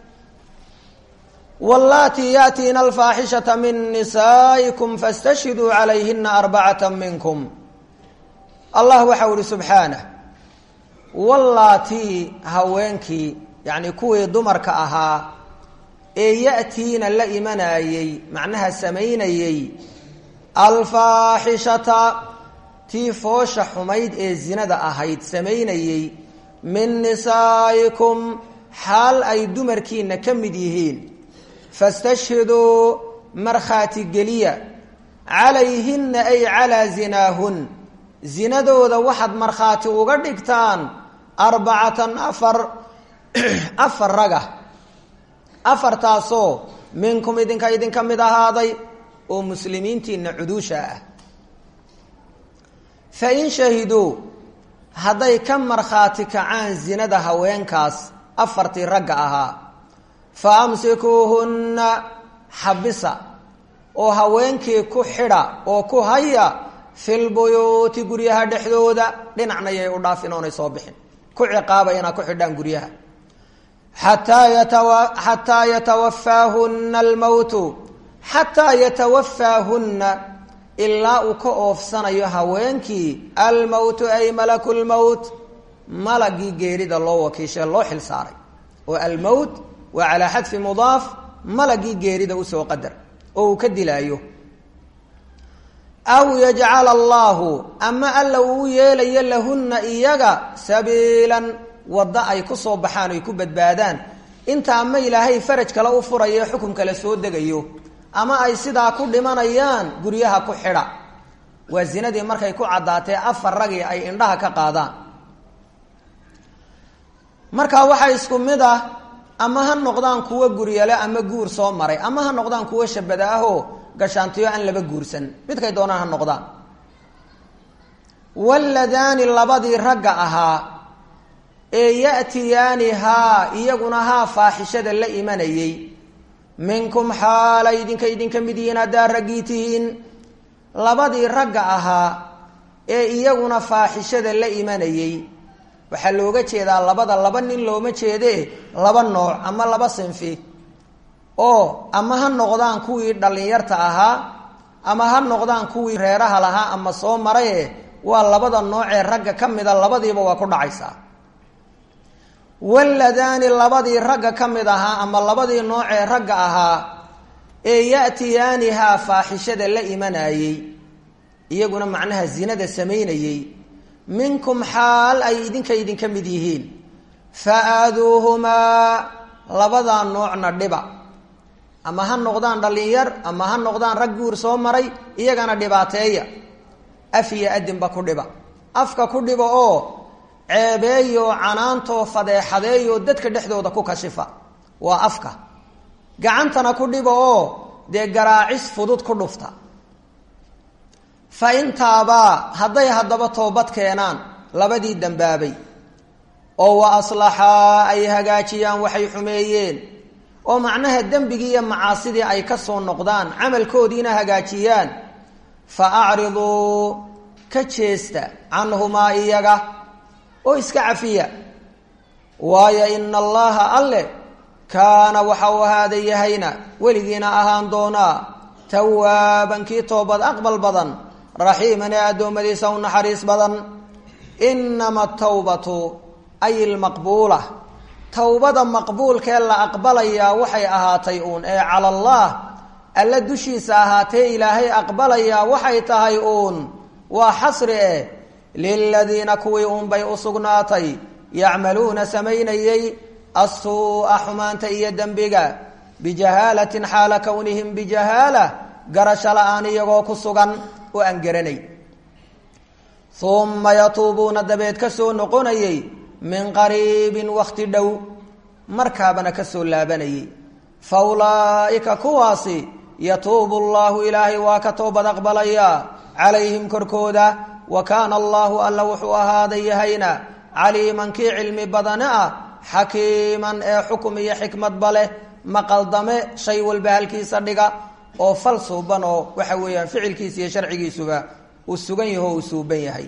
wallaatii yaatiina alfaaxishata min nisaa'ikum fastashhiduu calayhina arbacata minkum allah waxau ihi subxaanah wallaatii haweenkii yacni kuwii dumarka ahaa ee ya'tiina la imanayey macnaha samaynayey alfaaxishata tii foosha xumayd ee zinada ahayd samaynayey min nisaa'ikum xaal ay dumarkiina ka mid yihiin fastashhiduu markhaati geliya calayhinna ay calaa zinaahun zinadooda waxaad markhaati uga dhigtaan arbacatan afar afar raga afartaasoo minkum idinka idinka mid ahaaday oo muslimiintiina cuduusha ah fa in shahiduu hadday ka markhaati kacaan zinada haweenkaas afartii ragga ahaa fa amsikuuhunna xabisa oo haweenkii ku xidha oo ku haya filbuyuuti guryaha dhexdooda dhinacna yay u dhaafin oonay soo bixin ku ciqaaba inaad ku xidhaan guryaha xataa yatawa xataa yatawafaahunna almowtu xataa yatawafaahunna ilaa uu ka oofsanayo haweenkii almowtu ay malaku lmowt malagii geerida loo wakiishee loo xil saaray oo almowt waa calaa xadfi mudaaf malagii geerida usoo qadar oo uu ka dilaayo aw yajcala allaahu ama alla uu yeelayo lahunna iyaga sabiilan waddo ay ku soo baxaan oy ku badbaadaan inta ama ilaahay faraj kale u furayo xukum kale soo degayo ama ay sidaa ku dhimanayaan guryaha ku xidha waa zinadii markay ku caddaatee afar ragii ay indhaha ka qaadaan markaa waxaa isku mid ah ama ha noqdaan kuwo guryale ama guur soo maray ama ha noqdaan kuwo shabada ahoo gashaantiyo aan laba guursan midkay doonaan ha noqdaan waladaani labadii ragga ahaa ee ya'tiyaani haa iyaguna haa faaxishada la imanayey minkum xaalay idinka idinka mid yihiin haddaa raggii tihiin labadii ragga ahaa ee iyaguna faaxishada la imanayey waxaa looga jeedaa labada laba nin looma jeedee laba nooc ama laba sinfi oo ama ha noqdaan kuwii dhallinyarta ahaa ama ha noqdaan kuwii reeraha lahaa ama soo maraye waa labada noocee ragga ka mida labadiiba waa ku dhacaysaa waladaani labadii ragga ka mid ahaa ama labadii noocee ragga ahaa ee ya'tiyaanihaa faaxishada la imanayey iyaguna macnaha zinada samaynayey minkum xaal ay idinka idinka mid yihiin fa aaduuhumaa labadaa noocna dhiba ama ha noqdaan dhallinyar ama ha noqdaan rag guur soo maray iyagana dhibaateeya af iyo adinba ku dhiba afka ku dhiba oo ceebeeyo canaantoo fadeexadeeyo dadka dhexdooda ku kashifa waa afka gacantana ku dhiba oo dee garaacis fudud ku dhufta fa intaabaa hadday haddaba toobad keenaan labadii dambaabay oo wa aslaxaa ay hagaajiyaan waxay xumeeyeen oo macnaha dembigii iyo macaasidii ay ka soo noqdaan camalkoodiina hagaajiyaan fa acriduu ka jeesta canhumaa iyaga oo iska cafiya waayo ina allaha alle kaana waxa uu ahaada yahayna weligiina ahaan doonaa tawaaban kii toobad aqbal badan raxiiman ee addoommadiisa u naxariis badan inama tawbatu ay ilmaqbuula towbada maqbuulkee la aqbalayaa waxay ahaatay uun ee cala allah alla dushiisa ahaatee ilaahay aqbalayaa waxay tahay uun waa xasri eh liladiina kuwii uunbay u sugnaatay yacmaluuna samaynayey assuu'a xumaanta iyo dembiga bijahaalatin xaala kownihim bijahaala garasho la-aan iyagoo ku sugan oo aan garanay uma yatuubuuna dabeed ka soo noqonayey min qariibin wakti dhow markaabana ka soo laabanayey fa ulaa'ika kuwaasi yatuubu allahu ilaahay waa ka toobad aqbalayaa calayhim korkooda wa kaana allahu alla wuxuu ahaaday yahayna caliiman kii cilmi badane ah xakiiman ee xukum iyo xikmadba leh maqaldame shay walba halkiisa dhiga oo fal suuban oo waxa weeyaan ficilkiisa iyo sharcigiisuba uu sugan yaho uu suuban yahay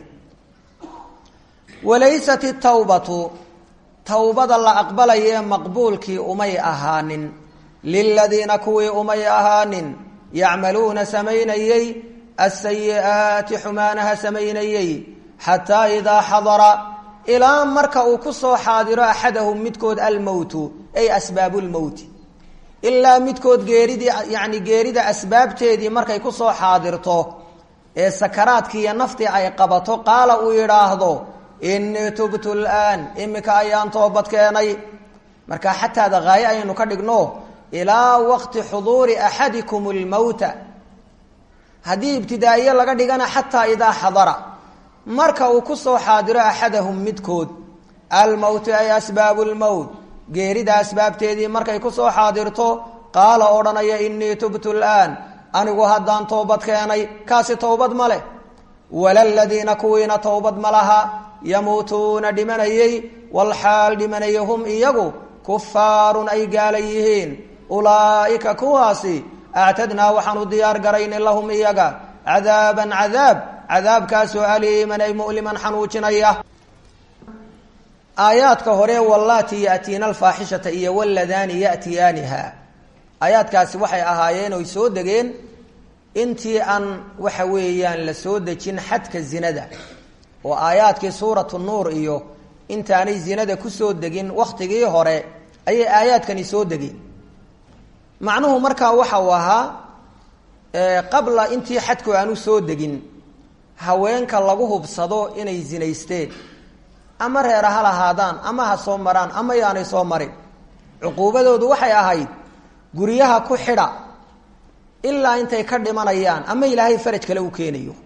walaysat itawbatu towbada la aqbalayee maqbuulkii umay ahaanin liladiina kuwii umay ahaanin yacmaluuna samaynayey asayi'aati xumaanaha samaynayey xataa idaa xadara ilaa marka uu ku soo xaadiro axadahum midkood almowtu ay asbaabu lmowti ilaa midkood geeridii yacni geerida asbaabteedii markay ku soo xaadirto ee sakaraadkii iyo naftii ay qabato qaala uu yidhaahdo innii tubtu laan iminka ayaan toobad keenay marka xataada haaye ayaynu ka dhigno ilaa waqti xuduuri axadikum lmowta haddii ibtidaa'iye laga dhigana xataa idaa xadara marka uu ku soo xaadiro axadahum midkood almowtu ay asbaabu lmowt geerida asbaabteedii markay ku soo xaadirto qaala odhanaya innii tubtu laan anigu haddaan toobad keenay kaasi towbad ma leh walaladiina kuwiina towbad ma laha yamuutuuna dhimanayey walxaal dhimanaya hum iyagu kufaarun ay gaala yihiin ulaa'ika kuwaasi actadnaa waxaanu diyaar garayni lahum iyaga cadaaban cadaab cadaabkaasoo aliiman ay mu'liman xanuujinaya aayaadka hore wallaati ya'tiina alfaaxishata iyo waladaani ya'tiyaaniha aayaadkaasi waxay ahaayeen oy soo degeen intii aan waxa weeyaan la soo dejin xadka zinada oo aayaadkii suuratu nuur iyo intaanay zinada kusoo degin wakhtigii hore ayay aayaadkani soo degeen macnuhu markaa waxa uu ahaa qabla intii xadku aanu soo degin haweenka lagu hubsado inay zinaysteen ama reera ha lahaadaan ama ha soo maraan ama yaanay soo marin cuquubadoodu waxay ahayd guryaha ku xidha ilaa intay ka dhimanayaan ama ilaahay faraj kale u keenayo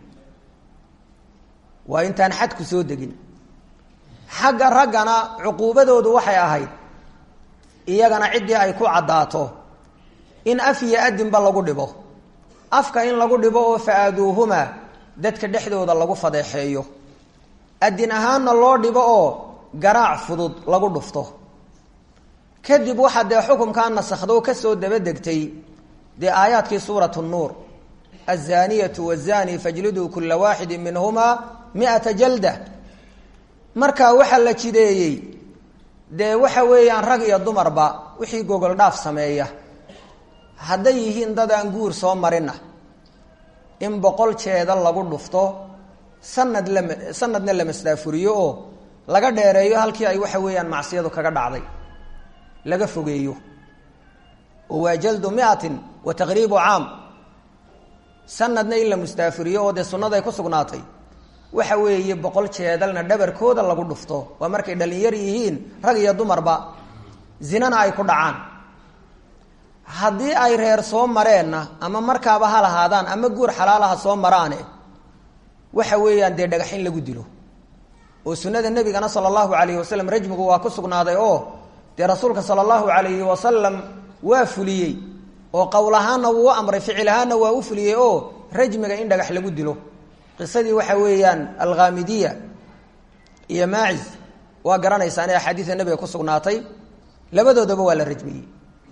waa intaan xadku soo degin xagga raggana cuquubadoodu waxay ahayd iyagana ciddii ay ku caddaato in af iyo adinba lagu dhibo afka in lagu dhibo oo fa-aaduuhuma dadka dhexdooda lagu fadeexeeyo adin ahaanna loo dhibo oo garaac fudud lagu dhufto kadib waxaa dee xukumkaa nasakhdo kasoo dabadegtay dee aayaadkii suuratu nuur azaniyatu wazani fajliduu kula waaxidi minhumaa mi-ata jalda marka waxaa la jideeyey dee waxa weeyaan rag iyo dumarba wixii gogol dhaaf sameeya hadday yihiin dad aan guur soo marina in boqol jeeda lagu dhufto sanad la sanadna la masdaafuriyo oo laga dheereeyo halkii ay waxa weeyaan macsiyadu kaga dhacday laga fogeeyo oo waa jaldu miatin wa taqriibu caam sanadna in la mustaafuriyo oo dee sunnaday ku sugnaatay waxa weeye boqol jeedalna dhabarkooda lagu dhufto waa markay dhalinyar yihiin rag iyo dumarba zinana ay ku dhacaan haddii ay reer soo mareenna ama markaaba ha lahaadaan ama guur xalaalaha soo maraane waxa weeyaan dee dhagax in lagu dilo oo sunnada nebigana sala allahu calayhi wasalam rajmigu waa ku sugnaaday oo dee rasuulka sala allahu calayhi wasalam waa fuliyey oo qowl ahaanna wuu u amray ficil ahaanna waa u fuliyey oo rajmiga in dhagax lagu dilo qisadii waxa weeyaan alkhaamidiya iyo maacis waa garanaysaan ee axaadiida nebiga ku sugnaatay labadoodaba waa la rajmiyey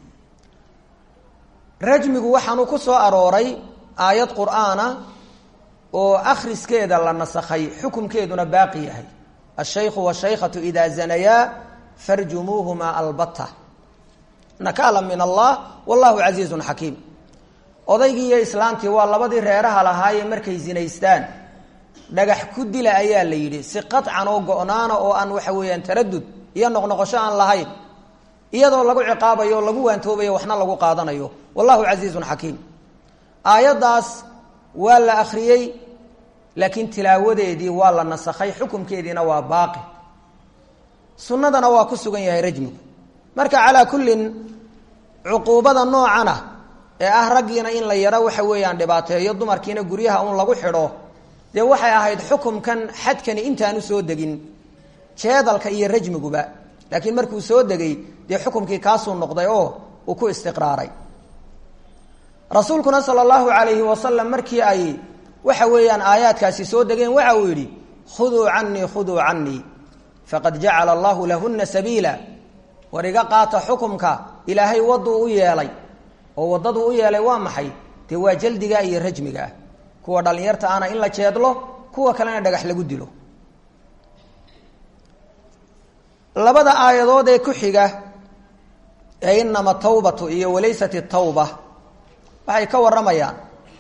rajmigu waxaanu ku soo arooray aayad qur'aana oo akhriskeeda la nasakhay xukumkeeduna baaqi yahay ashaykhu washaykhatu idaa zanayaa farjumuuhuma albata nakaala min allah wallahu casiizun xakiim odaygii iyo islaantii waa labadii reeraha lahaayee markay zinaystaan dhagax ku dila ayaa la yidhi si qaطcan oo go-naana oo aan waxa weeyaan taradud iyo noqnoqosho aan lahayn iyadoo lagu ciqaabayo o lagu waantoobayo waxna lagu qaadanayo wallahu casiizun xakiim aayaddaas waa la akhriyey laakiin tilaawadeedii waa la nasakhay xukumkeediina waa baaqi sunnadana waa ku sugan yahay rajmigu marka calaa kullin cuquubada noocana ee ah raggiina in la yaro waxa weeyaan dhibaateeyo dumarkiina guryaha un lagu xidho dee waxay ahayd xukumkan xadkani intaanu soo degin jeedalka iyo rajmiguba laakiin markuu soo degay dee xukumkii kaasuu noqday oo uu ku istiqraaray rasuulkuna sala allahu calayhi wasalam markii ay waxa weeyaan aayaadkaasi soo degeen waxa uu yidhi khuduu canii khuduu canii faqad jacala allahu lahuna sabiila war iga qaata xukumka ilaahay waduu u yeelay oo waddaduu u yeelay waa maxay dee waa jaldiga iyo rajmiga ah kuwa dhallinyarta ana in la jeedlo kuwa kalena dhagax lagu dilo labada aayadood ee ku xiga ee inama tawbatu iyo walaysat tawba waxay ka warramayaan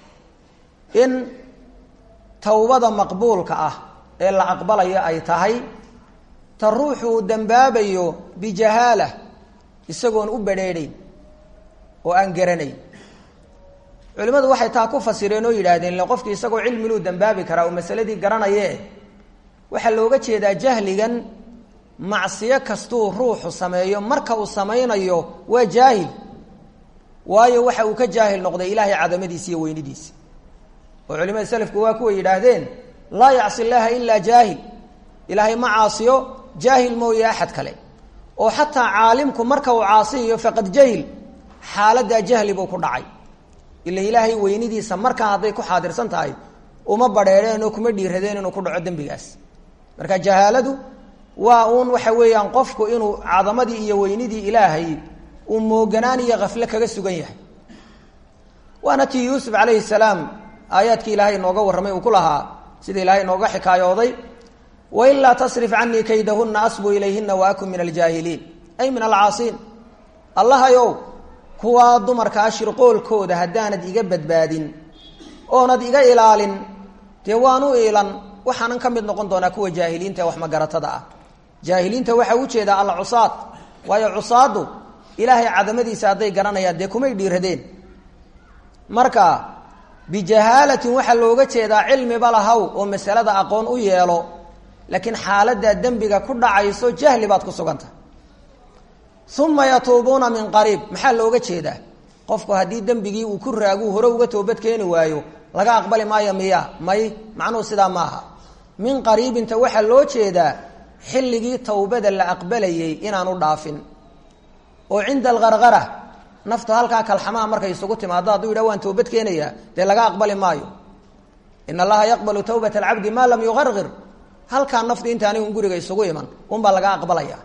in tawbada maqbuulka ah ee la aqbalayo ay tahay ta ruuxu uu dembaabayo bijahaala isagoon u badrheedhayn oo aan garanayn culimmadu waxay taa ku fasireen oo yidhaahdeen ile qofkii isagoo cilmiluu dembaabi karaa oo masaladii garanaye waxaa looga jeedaa jahligan macsiyo kastuu ruuxu sameeyo marka uu samaynayo waa jaahil waayo waxa uu ka jaahil noqday ilaahay cadamadiisa iyo weynidiisa oo culimada selafku waa kuwa yidhaahdeen laa yacsi llaaha ilaa jaahil ilaahay ma caasiyo jaahil mooye axad kale oo xataa caalimku marka uu caasiyayo faqad jahil xaaladaa jahli buu ku dhacay ila ilaahay weynidiisa markaa hadday ku xaadirsan tahay uma badheereen oo kuma dhiiradeen inuu ku dhaco dembigaas marka jahaaladu waa uun waxa weeyaan qofku inuu cadamadii iyo weynidii ilaahay uu mooganaan iyo kafle kaga sugan yahay waana tii yuusuf calayhi salaam aayaadkii ilaahay inooga warramay uu ku lahaa sida ilaahay inooga xikaayooday wailaa tasrif canii kaydahuna asbu ilayhina wa akun min aljaahiliin ay min alcaasiin allahayow kuwaa dumarkaa shirqoolkooda haddaanad iga badbaadin oonad iga ilaalin dee waanu iilan waxaanan ka mid noqon doonaa kuwa jaahiliinta ee wax magaratada ah jaahiliinta waxaa ujeedaa alcusaad waayo cusaadu ilaahay cadamadiisa hadday garanayaan dee kumay dhiiradeen marka bijahaalatin waxaa looga jeedaa cilmiba lahaw oo masalada aqoon u yeelo laakiin xaaladaa dembiga ku dhacayso jahli baad ku suganta uma yatuubuuna min qariib maxaa looga jeedaa qofku haddii dembigii uu ku raaguu hore uga toobad keeni waayo laga aqbali maayo miya may macnuhu sidaa maaha min qariibinta waxaa loo jeedaa xilligii towbada la aqbalayay inaanu dhaafin oo cinda algargara naftu halkaa kalxamaha markay isugu timaado hadduu yidhah waan toobad keenayaa dee laga aqbali maayo in allaha yaqbalu tawbata alcabdi maa lam yugargir halkaa naftu intaani un guriga isugu iman unbaa laga aqbalaya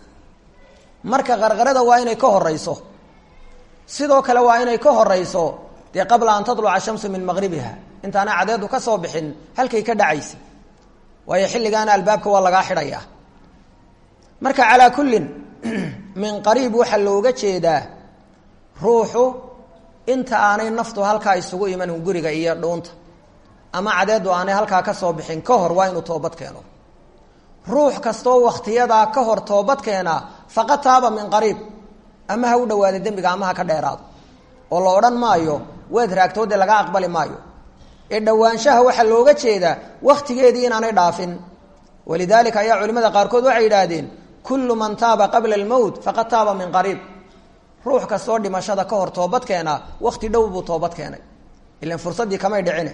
marka qarqarada waa inay ka horeyso sidoo kale waa inay ka horeyso dee qabla an tatluca shamsu min maqribiha intaana cadeedu ka soo bixin halkay ka dhacaysa waayo xilligaana albaabka waa lagaa xidhayaa marka calaa kullin min qariib waxaa looga jeedaa ruuxu inta aanay naftu halkaa isugu iman guriga iyo dhuunta ama cadeedu aanay halkaa ka soo bixin ka hor waa inuu toobad keeno ruux kastoo wakhtiyadaa ka hor toobad keenaa faqad taaba min qariib ama ha u dhawaada dembiga ama ha ka dheeraado oo la odhan maayo waad raagtoode laga aqbali maayo ee dhowaanshaha waxaa looga jeedaa wakhtigeedii inaanay dhaafin walidaalika ayaa culimada qaarkood waxay yidhaahdeen kullu man taaba qabla almowt faqad taaba min qariib ruux kastoo dhimashada ka hor toobad keenaa wakhti dhow buu toobad keenay ilan fursaddii kamay dhicine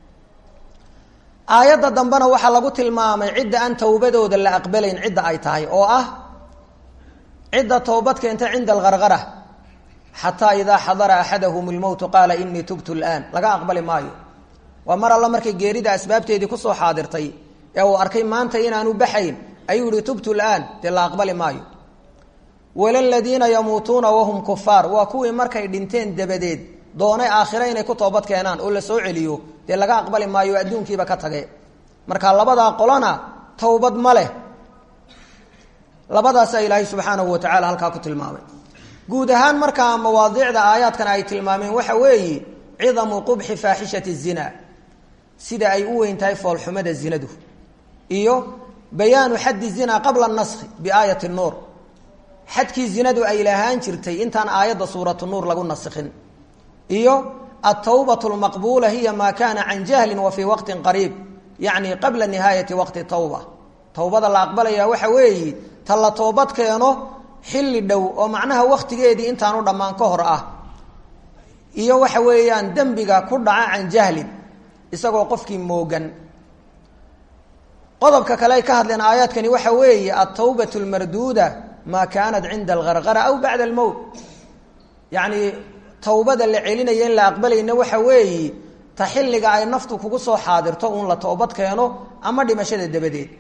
aayadda dambena waxaa lagu tilmaamay cidda aan towbadooda la aqbalayn cidda ay tahay oo ah cidda toobad keenta cinda algargara xataa idaa xadara axadahum lmowtu qaala inii tubtu laan laga aqbali maayo waa mar alla markay geerida asbaabteedii kusoo xaadirtay ee uu arkay maanta inaanu baxayn ayuu yihi tubtu laan dee la aqbali maayo wala ladiina yamuutuuna wahum kufaar waa kuwii markay dhinteen dabadeed doonay aakhire inay ku toobad keenaan oo la soo celiyo dee laga aqbali maayo adduunkiiba ka tage marka labadaa qolona towbad ma leh labadaasaa ilaahay subxaanahu wa tacala halkaa ku tilmaamay guud ahaan markaa mawaadiicda aayaadkan ay tilmaameen waxa weeye cidamu qubxi faaxishati zina sida ay u weyn tahay foolxumada zinadu iyo bayaanu xaddi zina qabla naskhi biaayati nuur xadkii zinadu ay lahaan jirtay intaan aayadda suuratu nuur lagu naskhin iyo altawbatu lmaqbuula hiya maa kaana can jahlin wa fii waqtin qariib yacni qabla nihaayati waqti tawba towbada la aqbalaya waxa weeye ta la toobad keeno xilli dhow oo macnaha wakhtigeedii intaanu dhammaan ka hor ah iyo waxa weeyaan dembiga ku dhaca can jahlin isagoo qofkii moogan qodobka kale ay ka hadleen aayaadkani waxa weeye altawbat lmarduuda maa kaanat cinda algargara aw bacda almowt yacni towbada la celinaya in la aqbalayna waxa weeye ta xilliga ay naftu kugu soo xaadirto uun la toobad keeno ama dhimashada dabadeed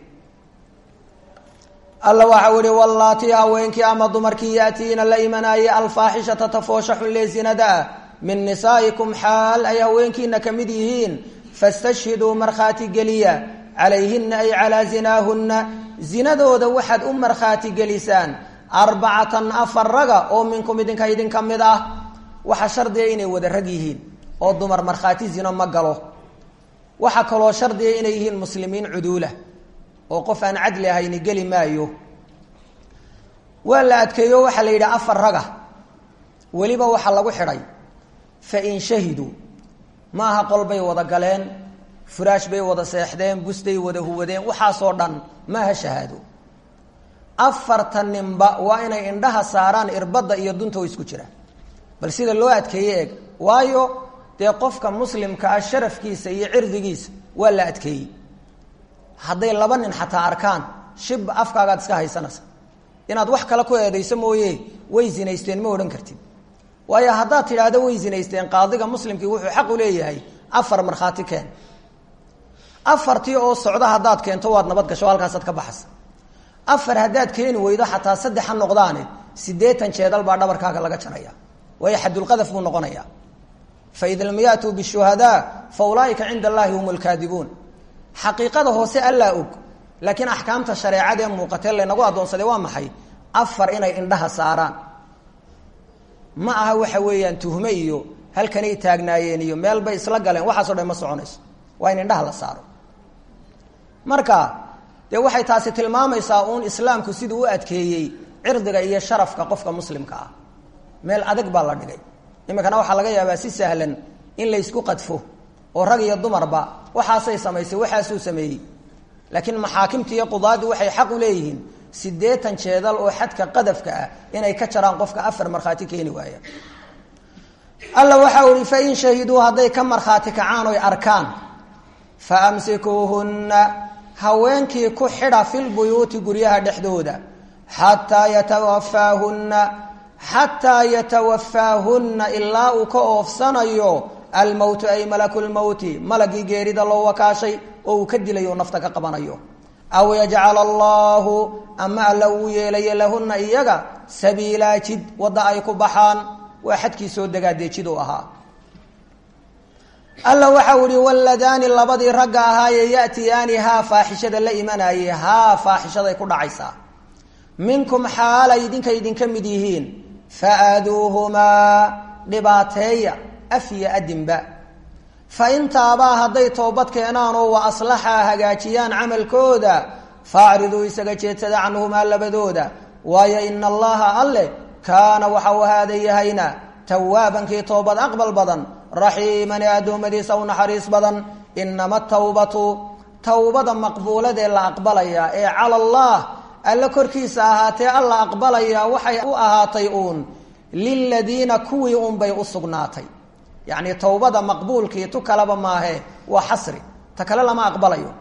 alla waxa uhi wallaatii haweenkii ama dumarkii yaatiina la imanaaye alfaaxishata tafoosha xunlee zinada ah min nisaa'ikum xaal ay haweenkiina ka mid yihiin fastashhiduu markhaati geliya calayhina ay calaa zinaahunna zinadooda waxaad u markhaati gelisaan arbacatan afar raga oo minkum idinka idinka mid ah waxaa shardiga inay wada rag yihiin oo dumar markhaati zino ma galo waxaa kaloo shardiga inay yihiin muslimiin cuduula oo qof aan cadli ahayni geli maayo waa la adkeeyo waxaa la yidhaha afar raga weliba waxaa lagu xidhay fa in shahiduu ma aha qol bay wada galeen furaash bay wada seexdeen bustay wada huwadeen waxaasoo dhan maaha shahaado afarta ninba waa inay indhaha saaraan irbadda iyo dunta oo isku jira bal sida loo adkeeye eeg waayo dee qofka muslimka ah sharafkiisa iyo cirdigiisa waa la adkeeyey hadday laba nin xataa arkaan shib afkaagaad iska haysanaysa inaad wax kale ku eedayso mooye way zinaysteen ma odhan kartid waayo haddaad tidhaahdo way zinaysteen qaadiga muslimkii wuxuu xaq u leeyahay afar markhaati keen afartii oo socda haddaad keento waad nabad gasho halkaasaad ka baxasa afar haddaad keeni weydo xataa saddex ha noqdaane siddeetan jeedal baa dhabarkaaga laga jaraya waayo xadulqadaf buu noqonaya faida lam yaatuu bishuhadaa fa ulaaika cinda allahi hum lkaadibuun xaqiiqada hoose allaa og laakiin axkaamta shareecadee muuqatee laynagu addoonsaday waa maxay afar inay indhaha saaraan ma aha waxa weeyaan tuhme iyo halkanay taagnaayeen iyo meel bay isla galeen waxaaso dhan ma soconayso waa in indhaha la saaro marka dee waxay taasi tilmaamaysaa uun islaamku siduu u adkeeyey cirdiga iyo sharafka qofka muslimka ah meel adag baa la dhigay iminkana waxaa laga yaabaa si sahlan in laysku qadfo oo rag iyo dumarba waxaasay samaysay waxaasuu sameeyey laakiin maxaakimta iyo qudaadu waxay xaq u leeyihiin siddeetan jeedal oo xadka qadafka ah inay ka jaraan qofka afar markhaati keeni waaya alla waxa uhi fain shahiduu hadday ka markhaati kacaan oy arkaan fa amsikuuhunna haweenkii ku xidha filbuyuuti guryaha dhexdooda xataa yatawafaahunna xataa yatawafaahunna ilaa uu ka oofsanayo almowtu ay malakulmowti malagii geerida loo wakaashay oo uu ka dilayo nafta ka qabanayo aw yajcala allahu ama alla uu yeelayo lahunna iyaga sabiilaa jid wadda ay ku baxaan waa xadkii soo degaa dee jid u ahaa alla waxau ihi waladaani labadii ragga ahaaye yatiyaani haa faaxishada la imanayay haa faaxishaday ku dhacaysaa minkum xaalay idinka idinka mid yihiin fa-aaduuhumaa dhibaateeya af iyo adinba fa in taabaa hadday toobad keenaan oo wa aslaxaa hagaajiyaan camalkooda faacriduu isaga jeedsada canhumaa labadooda waayo ina allaha alle kaana waxa uu ahaada yahayna tawaabankii toobad aqbal badan raxiiman ee addoommadiisa u naxariis badan inama tawbatu towbada maqbuuladee la aqbalaya ee cala allah alle korkiisa ahaatee alla aqbalaya waxay u ahaatay uun liladiina kuwii unbay u sugnaatay yacni towbada maqbuulkii tu kaleba maahe waa xasri ta kale lama aqbalayo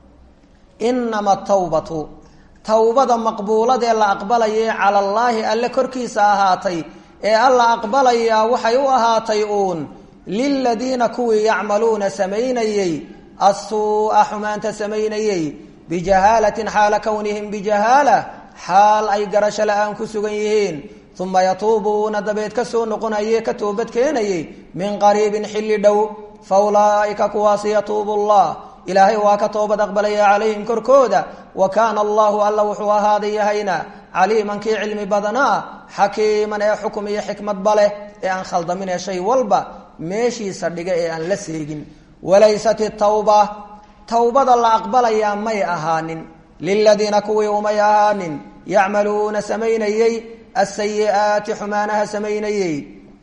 inama tawbatu towbada maqbuuladee la aqbalayay cala allaahi alle korkiisa ahaatay ee alla aqbalayaa waxay u ahaatay uun liladiina kuwii yacmaluuna samaynayey assuu'a xumaanta samaynayey bijahaalatin xaala kownihim bijahaala xaal ay garasho la-aan ku sugan yihiin uma yatuubuuna dabeed ka soo noqonaye ka toobad keenayey min qariibin xilli dhow fa ulaa'ika kuwaasi yatuubu allah ilaahay waa ka toobad aqbalaya calayhim korkooda wa kaana allahu alla wuxuu ahaaday yahayna caliiman kii cilmi badanaa xakiiman ee xukum iyo xikmadba leh ee aan khaldamin ee shay walba meeshiisa dhiga ee aan la seegin walaysat itawba towbada la aqbalayaa may ahaanin liladiina kuwii umay ahaanin yacmaluuna samaynayey asayi'aati xumaanaha samaynayey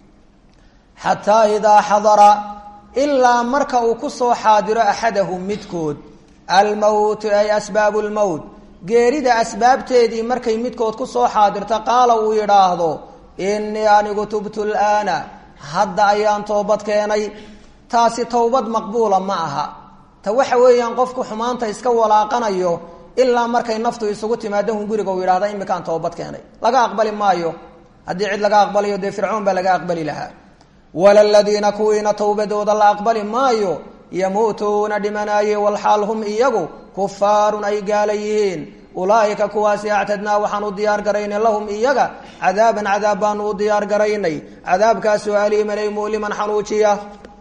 xataa idaa xadara ilaa marka uu ku soo xaadiro axadahum midkood almowtu ay asbaabu lmowt geerida asbaabteedii markay midkood ku soo xaadirto qaala uu yidhaahdo innii anigu tubtu laana hadda ayaan toobad keenay taasi towbad maqbuula ma aha ta waxa weeyaan qofku xumaanta iska walaaqanayo ilaa markay naftu isugu timaado hun guriga uu yidhahda imikaan toobad keenay laga aqbali maayo haddii cid laga aqbalayo dee fircoon baa laga aqbali lahaa wala ladiina kuwiina towbadooda la aqbali maayo yamuutuuna dhimanaaye walxaal hum iyagu kufaarun ay gaala yihiin ulaaika kuwaasi actadnaa waxaan u diyaar garaynay lahum iyaga cadaaban cadaab baanu u diyaar garaynay cadaabkaasoo aliiman ay muliman xanuujiya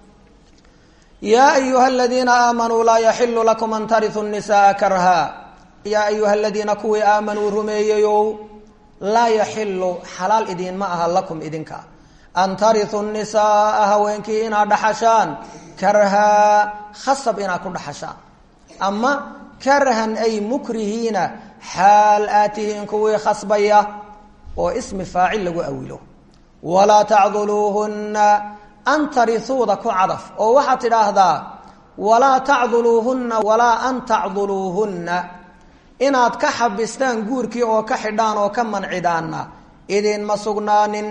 yaa ayuha aladiina aamanuu laa yaxilu lakum an tariu nisaa karha yaa ayuha aladiina kuwii aamanuu rumeeyeyow laa yaxilu xalaal idiinma aha lakum idinka an tariu nisaaa haweenkii inaad dhaxashaan karhaa khasab inaad ku dhaxashaan ama karhan ay mukrihiina xaal aad tihiin kuwii khasbaya oo ismi faacil lagu awilo walaa tacduluuhunna an tariuuda ku cadaf oo waxaad tidhaahdaa walaa tacduluuhunna walaa an tacduluuhunna inaad ka xabistaan guurkii oo ka xidhaan oo ka mancidaanna idinma sugnaanin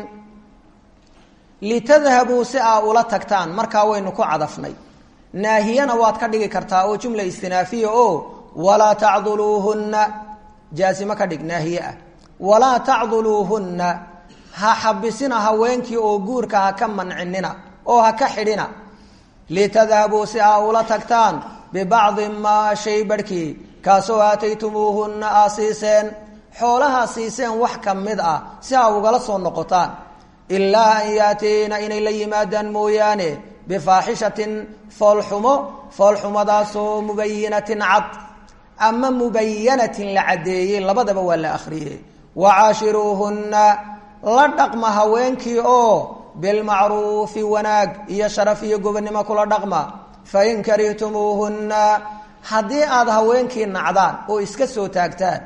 litadhabuu si aa ula tagtaan markaa waynu ku cadafnay naahiyana waad ka dhigi kartaa oo jumla istinaafiya oo walaa tacduluuhunna jaasimo ka dhig naahiye ah walaa tacduluuhunna ha xabisina haweenkii oo guurka ha ka mancinina oo ha ka xidhina litadhabuu si aa ula tagtaan bibacdi maa shay barhkii kaasoo aataytumuuhunna aa siiseen xoolahaa siiseen wax ka mid ah si aa ugala soo noqotaan ilaa an yaatiina inay la yimaadaan mooyaane bifaaxishatin foolxumo foolxumadaasoo mubayinatin cad ama mubayanatin la caddeeyey labadaba waa la akhriyey wacaashiruuhunna la dhaqma haweenkii oo bilmacruufi wanaag iyo sharaf iyo gobonnimo kula dhaqma fain karihtumuuhunna haddii aada haweenkii nacdaan oo iska soo taagtaan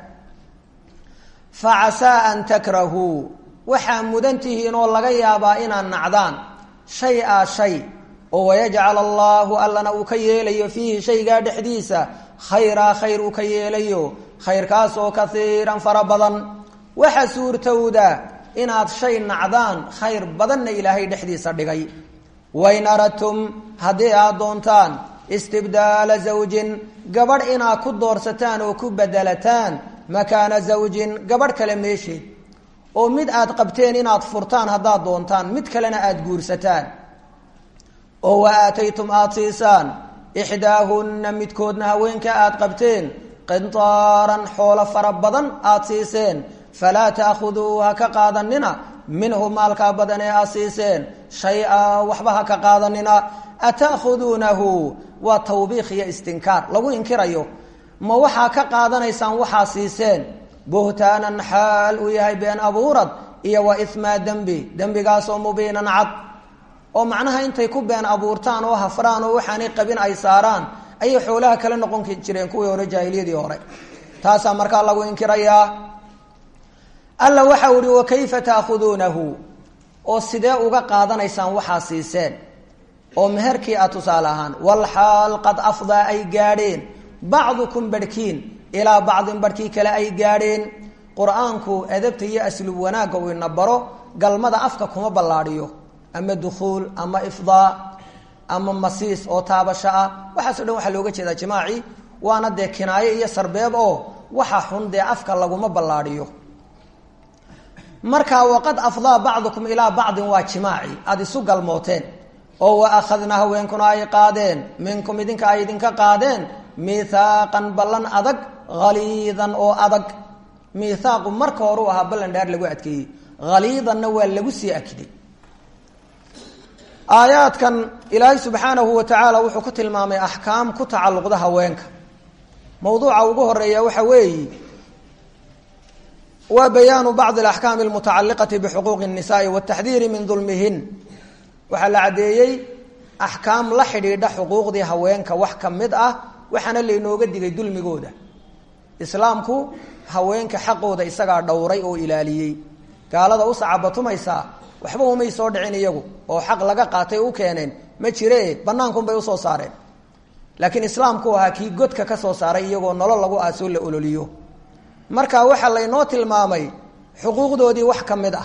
fa casaa an takrahuu waxaa mudan tihiin oo laga yaabaa inaad nacdaan shay a shay oo wayajcal allaahu allana uu ka yeelayo fiihi shaygaa dhexdiisa khayraa khayr uu ka yeelayo khayrkaasoo kaiiran fara badan waxa suurtowda inaad shay nacdaan khayr badanna ilaahay dhexdiisa dhigay wain aradtum haddii aad doontaan istibdaala zawjin gabadh inaad ku doorsataan oo ku bedelataan makaana zawjin gabadh kale meesheed oo mid aad qabteen inaad furtaan haddaad doontaan mid kalena aada guursataan oo wa aataytum aada siisaan ixdaahunna midkoodna haweenka aada qabteen qintaaran xoolo fara badan aada siiseen falaa ta'khuduu ha ka qaadanina minhu maalkaa badan ee aad siiseen shay-a waxba ha ka qaadanina ata'khuduunahu waa tawbiikh iyo istinkaar lagu inkirayo ma waxaa ka qaadanaysaan waxaa siiseen buhtaanan xaal uu yahay been abuurad iyo wa ismaa dembi dembigaasoo mubiinan cad oo macnaha intay ku been abuurtaan oo hafraan oo waxaanay qabin ay saaraan ayay xoolaha kala noqon jireen kuwii hore jaahiliyadii hore taasaa markaa lagu inkirayaa alla waxau ihi wa kayfa taakhuduunahu oo sidee uga qaadanaysaan waxaa siiseen oo meherkii a tusaale ahaan walxaal qad afdaa ay gaadheen bacdukum barhkiin ilaa bacdin barhkii kale ay gaadheen qur-aanku adabta iyo aslub wanaagga uu ina baro galmada afka kuma ballaadhiyo ama dukhuul ama ifdaa ama masiis oo taabasho ah waxaaso dhan waxaa looga jeedaa jimaaci waana dee kinaayo iyo sarbeeb oo waxa xun dee afka laguma ballaadhiyo marka waqad afdaa bacdukum ilaa bacdin waa jimaaci aada isu galmooteen oo wa akhadnaa haweenkuna ay qaadeen minkum idinka ay idinka qaadeen miithaaqan ballan adag haliidan oo adag miithaaqu marka hore u ahaa ballan dhaar lagu adkeeyey haliidanna waa lagu sii akiday aayaadkan ilaahay subxaanahu wa tacaala wuxuu ku tilmaamay axkaam ku tacalluqda haweenka mawduuca ugu horeeya waxa weeyi waa bayaanu bacdi alaxkaami almutacalliqati bixuquuqi الnisaai wataxdiiri min dulmihin waxaa la caddeeyey axkaam la xidhiidha xuquuqdii haweenka wax ka mid ah waxaana laynooga digay dulmigooda islaamku haweenka xaqooda isagaa dhowray oo ilaaliyey gaalada u sacabatumaysaa waxba umay soo dhicin iyagu oo xaq laga qaatay u keeneen ma jire banaankunbay usoo saareen laakiin islaamku ahaa kii godka ka soo saaray iyagoo nolol lagu aasoo la ololiyo marka waxaa laynoo tilmaamay xuquuqdoodii wax ka mid ah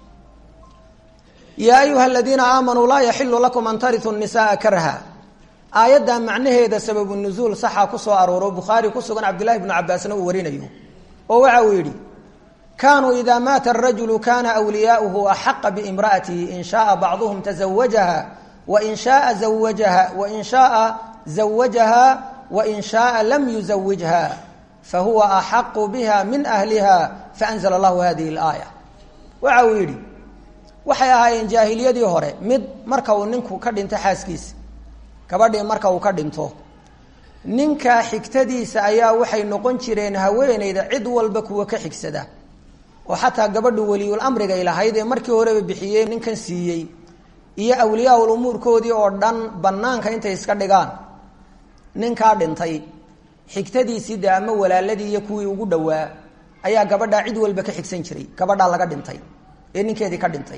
yaa ayuha aladiina aamanuu laa yaxilu lakum an tariu nisaaa karha aayadda macnaheeda sababu nuzuul saxa ku soo arooro bukhaari ku sugan cabdillahi bnu cabaasna uu warinayo oo waxa uu yidhi kaanuu ida maata arajulu kana wliyaauhu axaqa biimraatihi in shaaa bacduhum tazawajaha wain shaaa zawajaha wain shaaa zawajaha wain shaaa lam yuzawijha fahuwa axaqu biha min ahliha faanzla allahu hadihi اlaaya waxa uu yidhi waxay ahaayeen jaahiliyadii hore mid marka uu ninku ka dhinto xaaskiisa gabadhii marka uu ka dhinto ninka xigtadiisa ayaa waxay noqon jireen haweeneyda cid walba kuwa ka xigsada oo xataa gabadhu weliyul amrigay lahayd ee markii horeba bixiyey ninkan siiyey iyo awliyaa-ul umuurkoodii oo dhan banaanka intay iska dhigaan ninkaa dhintay xigtadiisii de ama walaaladii iyo kuwii ugu dhowaa ayaa gabadhaa cid walba ka xigsan jiray gabadhaa laga dhintay ee ninkeedii ka dhintay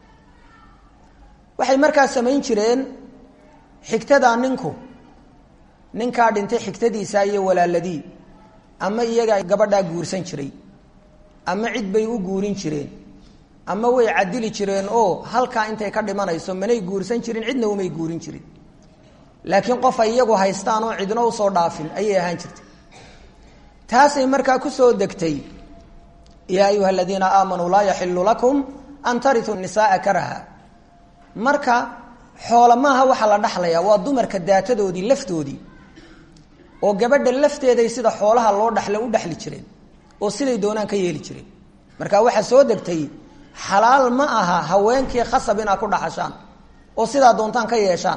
waxay markaa samayn jireen xigtadaa ninku ninkaa dhintay xigtadiisa iyo walaaladii ama iyaga gabadhaa guursan jiray ama cid bay u guurin jireen ama way cadili jireen oo halkaa intay ka dhimanayso manay guursan jirin cidna umay guurin jirin laakiin qof ay iyagu haystaan oo cidno usoo dhaafin ayay ahaan jirtay taasay markaa kusoo degtay yaa ayuha aladiina aamanuu laa yaxilu lakum an tariu nisaaa karaha marka xoola maaha waxaa la dhaxlayaa waa dumarka daatadoodii laftoodii oo gabadha lafteeday sida xoolaha loo dhaxla u dhexli jireen oo siday doonaan ka yeeli jireen marka waxaa soo degtay xalaal ma aha haweenkii khasab inaad ku dhaxashaan oo sidaa doontaan ka yeeshaan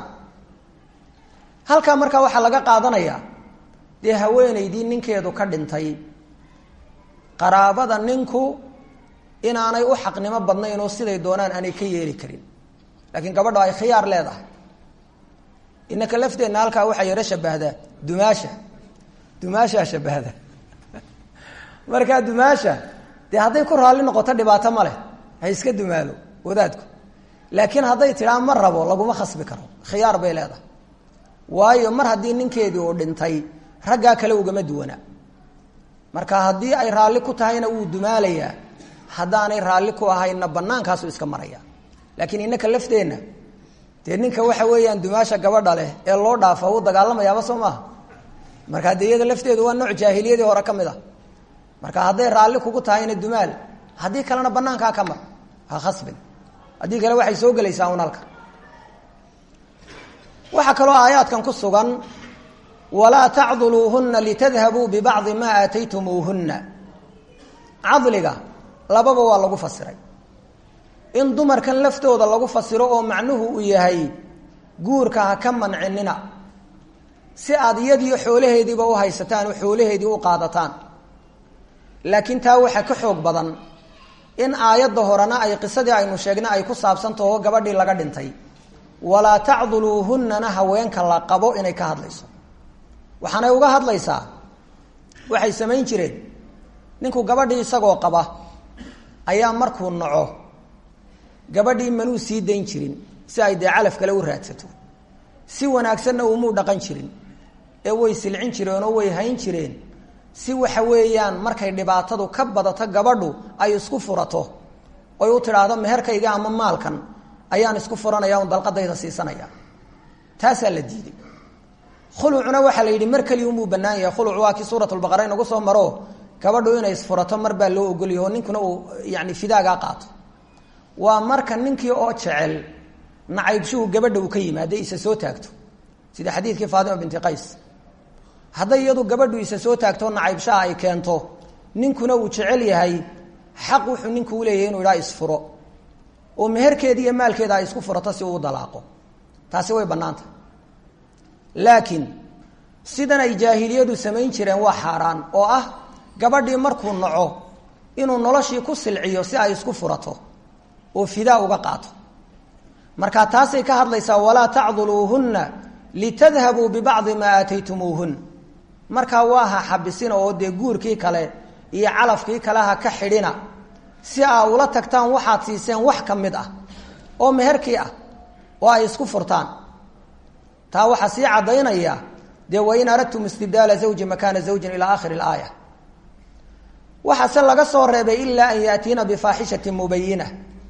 halkaa markaa waxaa laga qaadanayaa dee haweeneydii ninkeedu ka dhintay qaraabada ninku inaanay u xaqnimo badnayn oo siday doonaan aanay ka yeeli karin laakiin gabadho ay khiyaar leedahay inaka lafteenna halkaa waxaa yaro shabahdaa dumaasha dumaashaa shabahda markaa dumaasha dee hadday ku raalli noqoto dhibaato ma leh ha iska dumaalo wadaadku laakiin hadday tidhaa ma rabo laguma khasbi karo khiyaar bay leedahay waayo mar haddii ninkeedii uu dhintay raggaa kale ugama duwanaa marka haddii ay raalli ku tahayna wuu dumaalayaa haddaanay raalli ku ahayna bannaankaasu iska maraya laakiin inaka lafteenna dee ninka waxa weeyaan dumaasha gabadha leh ee loo dhaafa wuu dagaalamayaaba soo maaha marka dee iyada lafteedu waa nooc jaahiliyadii hore ka mid a marka hadday raalli kugu tahayna dumaal haddii kalena banaankaa ka mar ha khasbin haddii kale waxay soo gelaysaa un halka waxaa kaloo aayaadkan ku sugan walaa tacduluuhuna litadhabuu bibacdi maa aataytumuuhunna cadliga lababa waa lagu fasiray in dumarkan laftooda lagu fasiro oo macnuhu uu yahay guurka ha ka mancinina si aada iyadiiyo xoolaheediiba u haysataan oo xoolaheedii u qaadataan laakiin taa waxaa ka xoog badan in aayadda horena ay qisadii aynu sheegnay ay ku saabsantaho gabadhii laga dhintay walaa tacduluuhunnana haweenka la qabo inay ka hadlayso waxaanay uga hadlaysaa waxay samayn jireen ninku gabadhii isagoo qaba ayaa markuu naco gabadhii manuu sii dayn jirin si ay dee calaf kale u raadsato si wanaagsanna umuu dhaqan jirin ee way silcin jireenoo way hayn jireen si waxa weeyaan markay dhibaatadu ka badato gabadhu ay isku furato oy u tidhaahdo meherkayga ama maalkan ayaan isku furanaya un dalqadayda siisanaya taasaa la diiday khulucuna waxaa la yidhi mar keliya unbuu bannaan yahay khuluc waa kii suuratulbaqara inagu soo maro gabadhu inay isfurato mar baa loo ogolyahy oo ninkuna uu yani fidaagaa qaato waa marka ninkii oo jecel nacaybshuhu gabadha uu ka yimaada isa soo taagto sida xadiidkii faatima binti qays hadday iyadu gabadhu isa soo taagto nacaybshaha ay keento ninkuna uu jecel yahay xaq wuxuu ninku uleeyahay inuu idhaa isfuro oo meherkeeda iyo maalkeeda ay isku furato si uu dalaaqo taasi way bannaanta laakiin sidan ay jaahiliyadu samayn jireen waa xaaraan oo ah gabadhii markuu naco inuu noloshii ku silciyo si ay isku furato oo fidaa uga qaato marka taasay ka hadlaysaa walaa tacduluuhunna litadhabuu bibacdi maa aataytumuuhun markaa waa ha xabisina oo dee guurkii kale iyo calafkii kale ha ka xidhina si aa ula tagtaan waxaad siiseen wax ka mid ah oo meherkii ah oo ay isku furtaan taa waxaa sii caddaynaya dee wain aradtum istibdaala zawji makaana zawjin ilaa aakhiri ilaaya waxaase laga soo reebay ilaa an yaatiina bifaaxishatin mubayina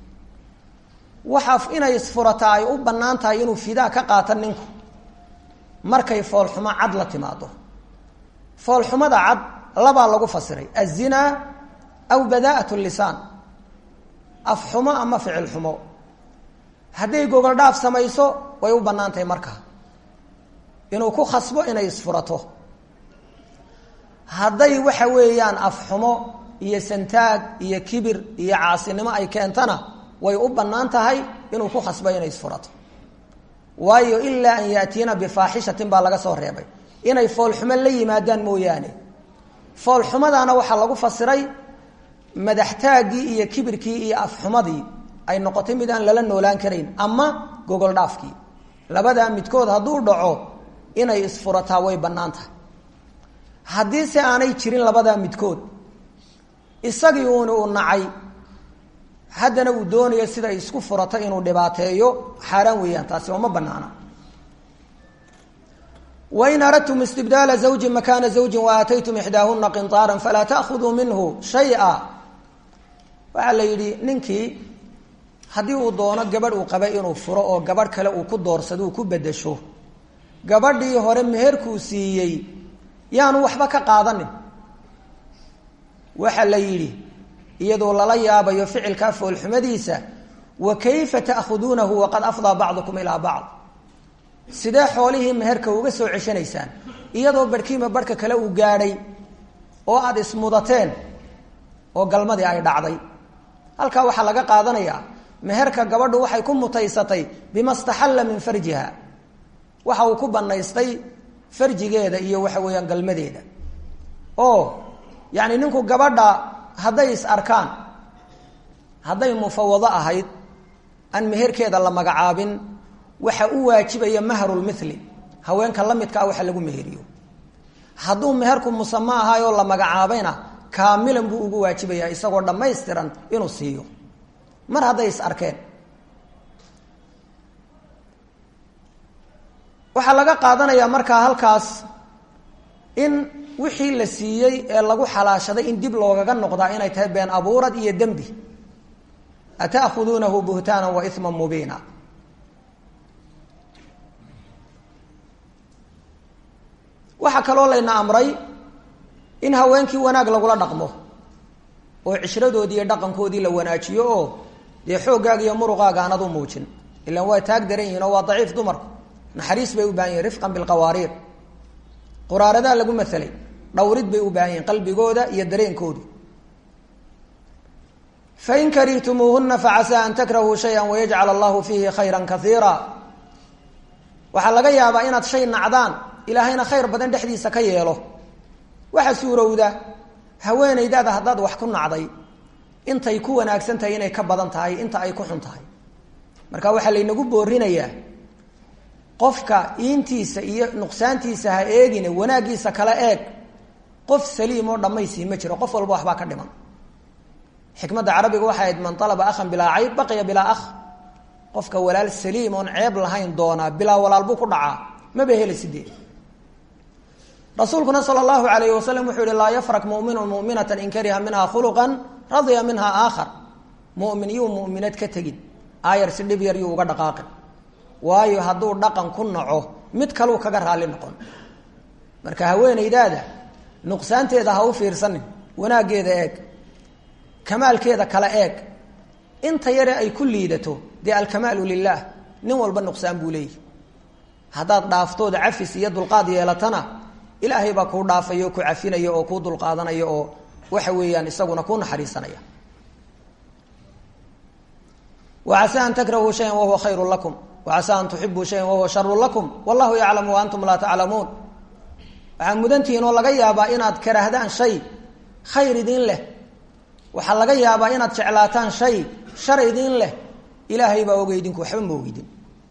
waxa inay isfurata ay u bannaan tahay inuu fidaa ka qaato ninku markay foolxumo cad la timaado foolxumada cad labaa lagu fasiray azinaa aw badaa'at lisaan afxumo ama ficil xumo hadday gogol dhaaf samayso way u bannaan tahay markaa inuu ku khasbo inay isfurato hadday waxa weeyaan afxumo iyo santaag iyo kibir iyo caasinimo ay keentana way u bannaan tahay inuu ku khasbo inay isfurato waayo ilaa an yaatiina bifaaxishatin baa laga soo reebay inay foolxumo la yimaadaan mooyaane foolxumadaana waxaa lagu fasiray madaxtaaggii iyo kibirkii iyo afxumadii ay noqotay mid aan lala noolaan karayn ama gogol dhaafkii labadaa midkood hadduu dhaco inay isfurataa way bannaan tahay haddii se aanay jirin labadaa midkood isagii uuna u nacay haddana uu doonayo sida isku furato inuu dhibaateeyo xaaraan weeyaan taasi oo ma banaana wain aradtum istibdaala zawjin makaana zawjin waaataytum ixdaahuna qinطaara falaa taأkhuduu minhu shaya waxaa la yidhi ninkii haddii uu doono gabadh uu qabay inuu furo oo gabadh kale uu ku doorsado uu ku bedesho gabadhii hore meherkuu siiyey yaanu waxba ka qaadanin waxa la yidhi iyadoo lala yaabayo ficilkaa foolxumadiisa wa kayfa ta'khuduunahu waqad afdaa bacdukum ilaa bacd sidee xoolihii meherka uga soo ceshanaysaan iyadoo barhkiima barhka kale uu gaadhay oo aada ismudateen oo galmadii ay dhacday halkaa waxaa laga qaadanayaa meherka gabadhu waxay ku mutaysatay bima staxalla min farjiha waxa uu ku banaystay farjigeeda iyo waxa weeyaan galmadeeda oo yacni ninku gabadha hadday is arkaan hadday mufawado ahayd aan meherkeeda la magacaabin waxa u waajibaya mahrulmithli haweenka la midka ah waxa lagu meheriyo hadduu meherku musamo ahaayoo la magacaabayna kaamilan buu ugu waajibayaa isagoo dhammaystiran inuu siiyo mar hadday is arkeen waxaa laga qaadanayaa markaa halkaas in wixii la siiyey ee lagu xalaashaday in dib loogaga noqdaa inay tahay been abuurad iyo dembi ata'khuduunahu buhtaana wa ima mubiina waxaa kaloo layna amray in haweenkii wanaag lagula dhaqmo oo cishradoodii iyo dhaqankoodii la wanaajiyo oo dee xooggaaga iyo muruqaaga aanad u muujin ilaan waa taag daran yihin oo waa daciif dumarku naxariis bay u baahan yihin rifqan bilqawaariir quraaradaa lagu maelay dhawrid bay u baahan yihin qalbigooda iyo dareenkoodu fain karihtumuuhuna facasaa an takrahuu shaya wayajcal allahu fiihi khayra kaiira waxaa laga yaabaa inaad shay nacdaan ilaahayna khayr badan dhexdiisa ka yeelo waxaa suurowda haweenaydaada haddaad wax ku nacday intay ku wanaagsan tahay inay ka badan tahay inta ay ku xun tahay marka waxaa laynagu boorinayaa qofka iintiisa iyo nuqsaantiisa ha eegine wanaaggiisa kala eeg qof saliim oo dhammaysii ma jiro qof walba waxbaa ka dhiman xikmadda carabiga waxay ahayd man alaba akhan bilaa cayb baqiya bilaa akh qofka walaal saliim oon ceeb lahayn doonaa bilaa walaal buu ku dhacaa maba heli sidee rasuulkuna sala allahu alayh wasalam wuxuu yihi laa yafrak muminun muminata in kariha minha khuluqan radya minha aakhar mumin yuu muminad ka tegin aayar si dhib yar yuu uga dhaqaaqin waayo hadduu dhaqan ku naco mid kaluu kaga raalli noqon marka haweenaydaada nuqsaanteeda ha u fiirsanin wanaaggeeda eeg kamaalkeeda kala eeg inta yare ay ku liidato dee alkamaalu lilah nin walba nuqsaan buu leeyahy haddaad dhaaftooda cafis iyo dulqaad yeelatana ilaahay baa kuu dhaafaya oo ku cafinaya oo kuu dulqaadanaya oo waxa weeyaan isaguna kuu naxariisanaya wacasa an takrahuu shayan wahuwa khayru lakum wacasa an tuxibuu shayan wahuwa sharu lakum wallahu yaclamu wa antum laa taclamuun waxaa mudantihiin oo laga yaabaa inaad karahdaan shay khayr idin leh waxaa laga yaabaa inaad jeclaataan shay shar idin leh ilaahay baa ogey idinku waxba ma ogidin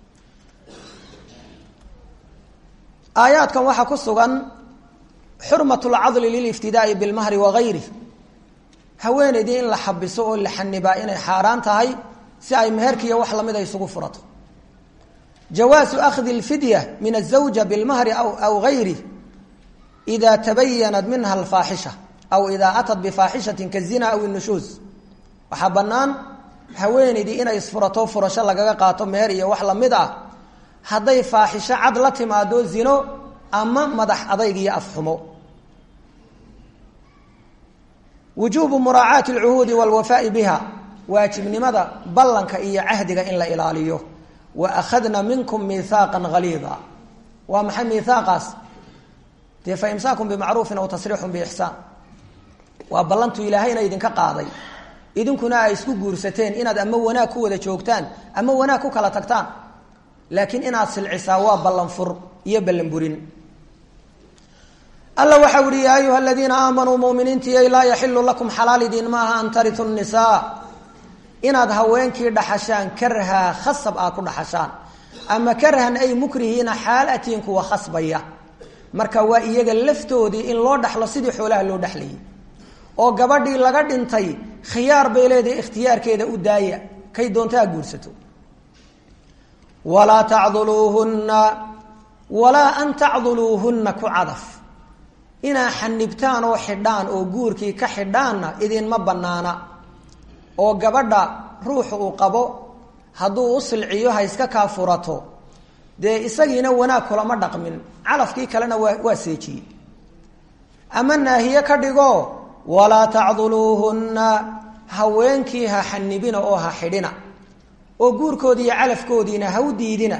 aayaadkan waxaa ku sugan xurmat lcadli liliftidaai bilmahri wagayrih haweenaydii in la xabiso oo la xanibaa inay xaaraan tahay si ay meherkiiyo wax lamid a isugu furato jawaasu akhdi lfidya min azawja bilmahri aw gayrih ida tabayanat minha alfaaxisha aw idaa atat bifaaxishatin kazina aw nushuus waxaa bannaan haweenaydii inay isfurato furasho lagaga qaato meher iyo wax lamid ah hadday faaxisho cad la timaado zino ama madax adayg iyo afxumo wujuubu muraacaati alcuhuudi walwafaai biha waajibnimada ballanka iyo cahdiga in la ilaaliyo wa akhadna minkum miihaaqan haliida waa maxay miihaaqaas dee fa imsaakun bimacruufin aw tasriixun biixsaan waa ballantu ilaahayna idinka qaaday idinkuna ay isku guursateen inaad ama wanaag ku wada joogtaan ama wanaag ku kala tagtaan laakiin inaad silcisaa waa ballan fur iyo ballan burin alla waxau ihi yaa ayuha aladiina aamanuu muminiintiiy laa yaxilu lakum xalaal idiin maaha an taritu nisaa inaad haweenkii dhaxashaan karhaa khasab aad ku dhaxashaan ama karhan ay mukrihiina xaal atiin kuwa khasbaya marka waa iyaga laftoodii in loo dhaxlo sidii xoolaha loo dhexlayay oo gabadhii laga dhintay khiyaar bay leedahay ikhtiyaarkeeda u daaya kay doontaa guursato walaa tacduluuhunna walaa an tacduluuhunna ku cadaf inaa xanibtaan oo xidhaan oo guurkii ka xidhaanna idinma bannaana oo gabadha ruuxu uu qabo hadduu u silciyo ha iska kaa furato dee isagiina wanaag kulama dhaqmin calafkii kalena waa waa seejiyey ama naahiye ka dhigo walaa tacduluuhunna haweenkii ha xanibina oo ha xidhina oo guurkoodii iyo calafkoodiina ha u diidina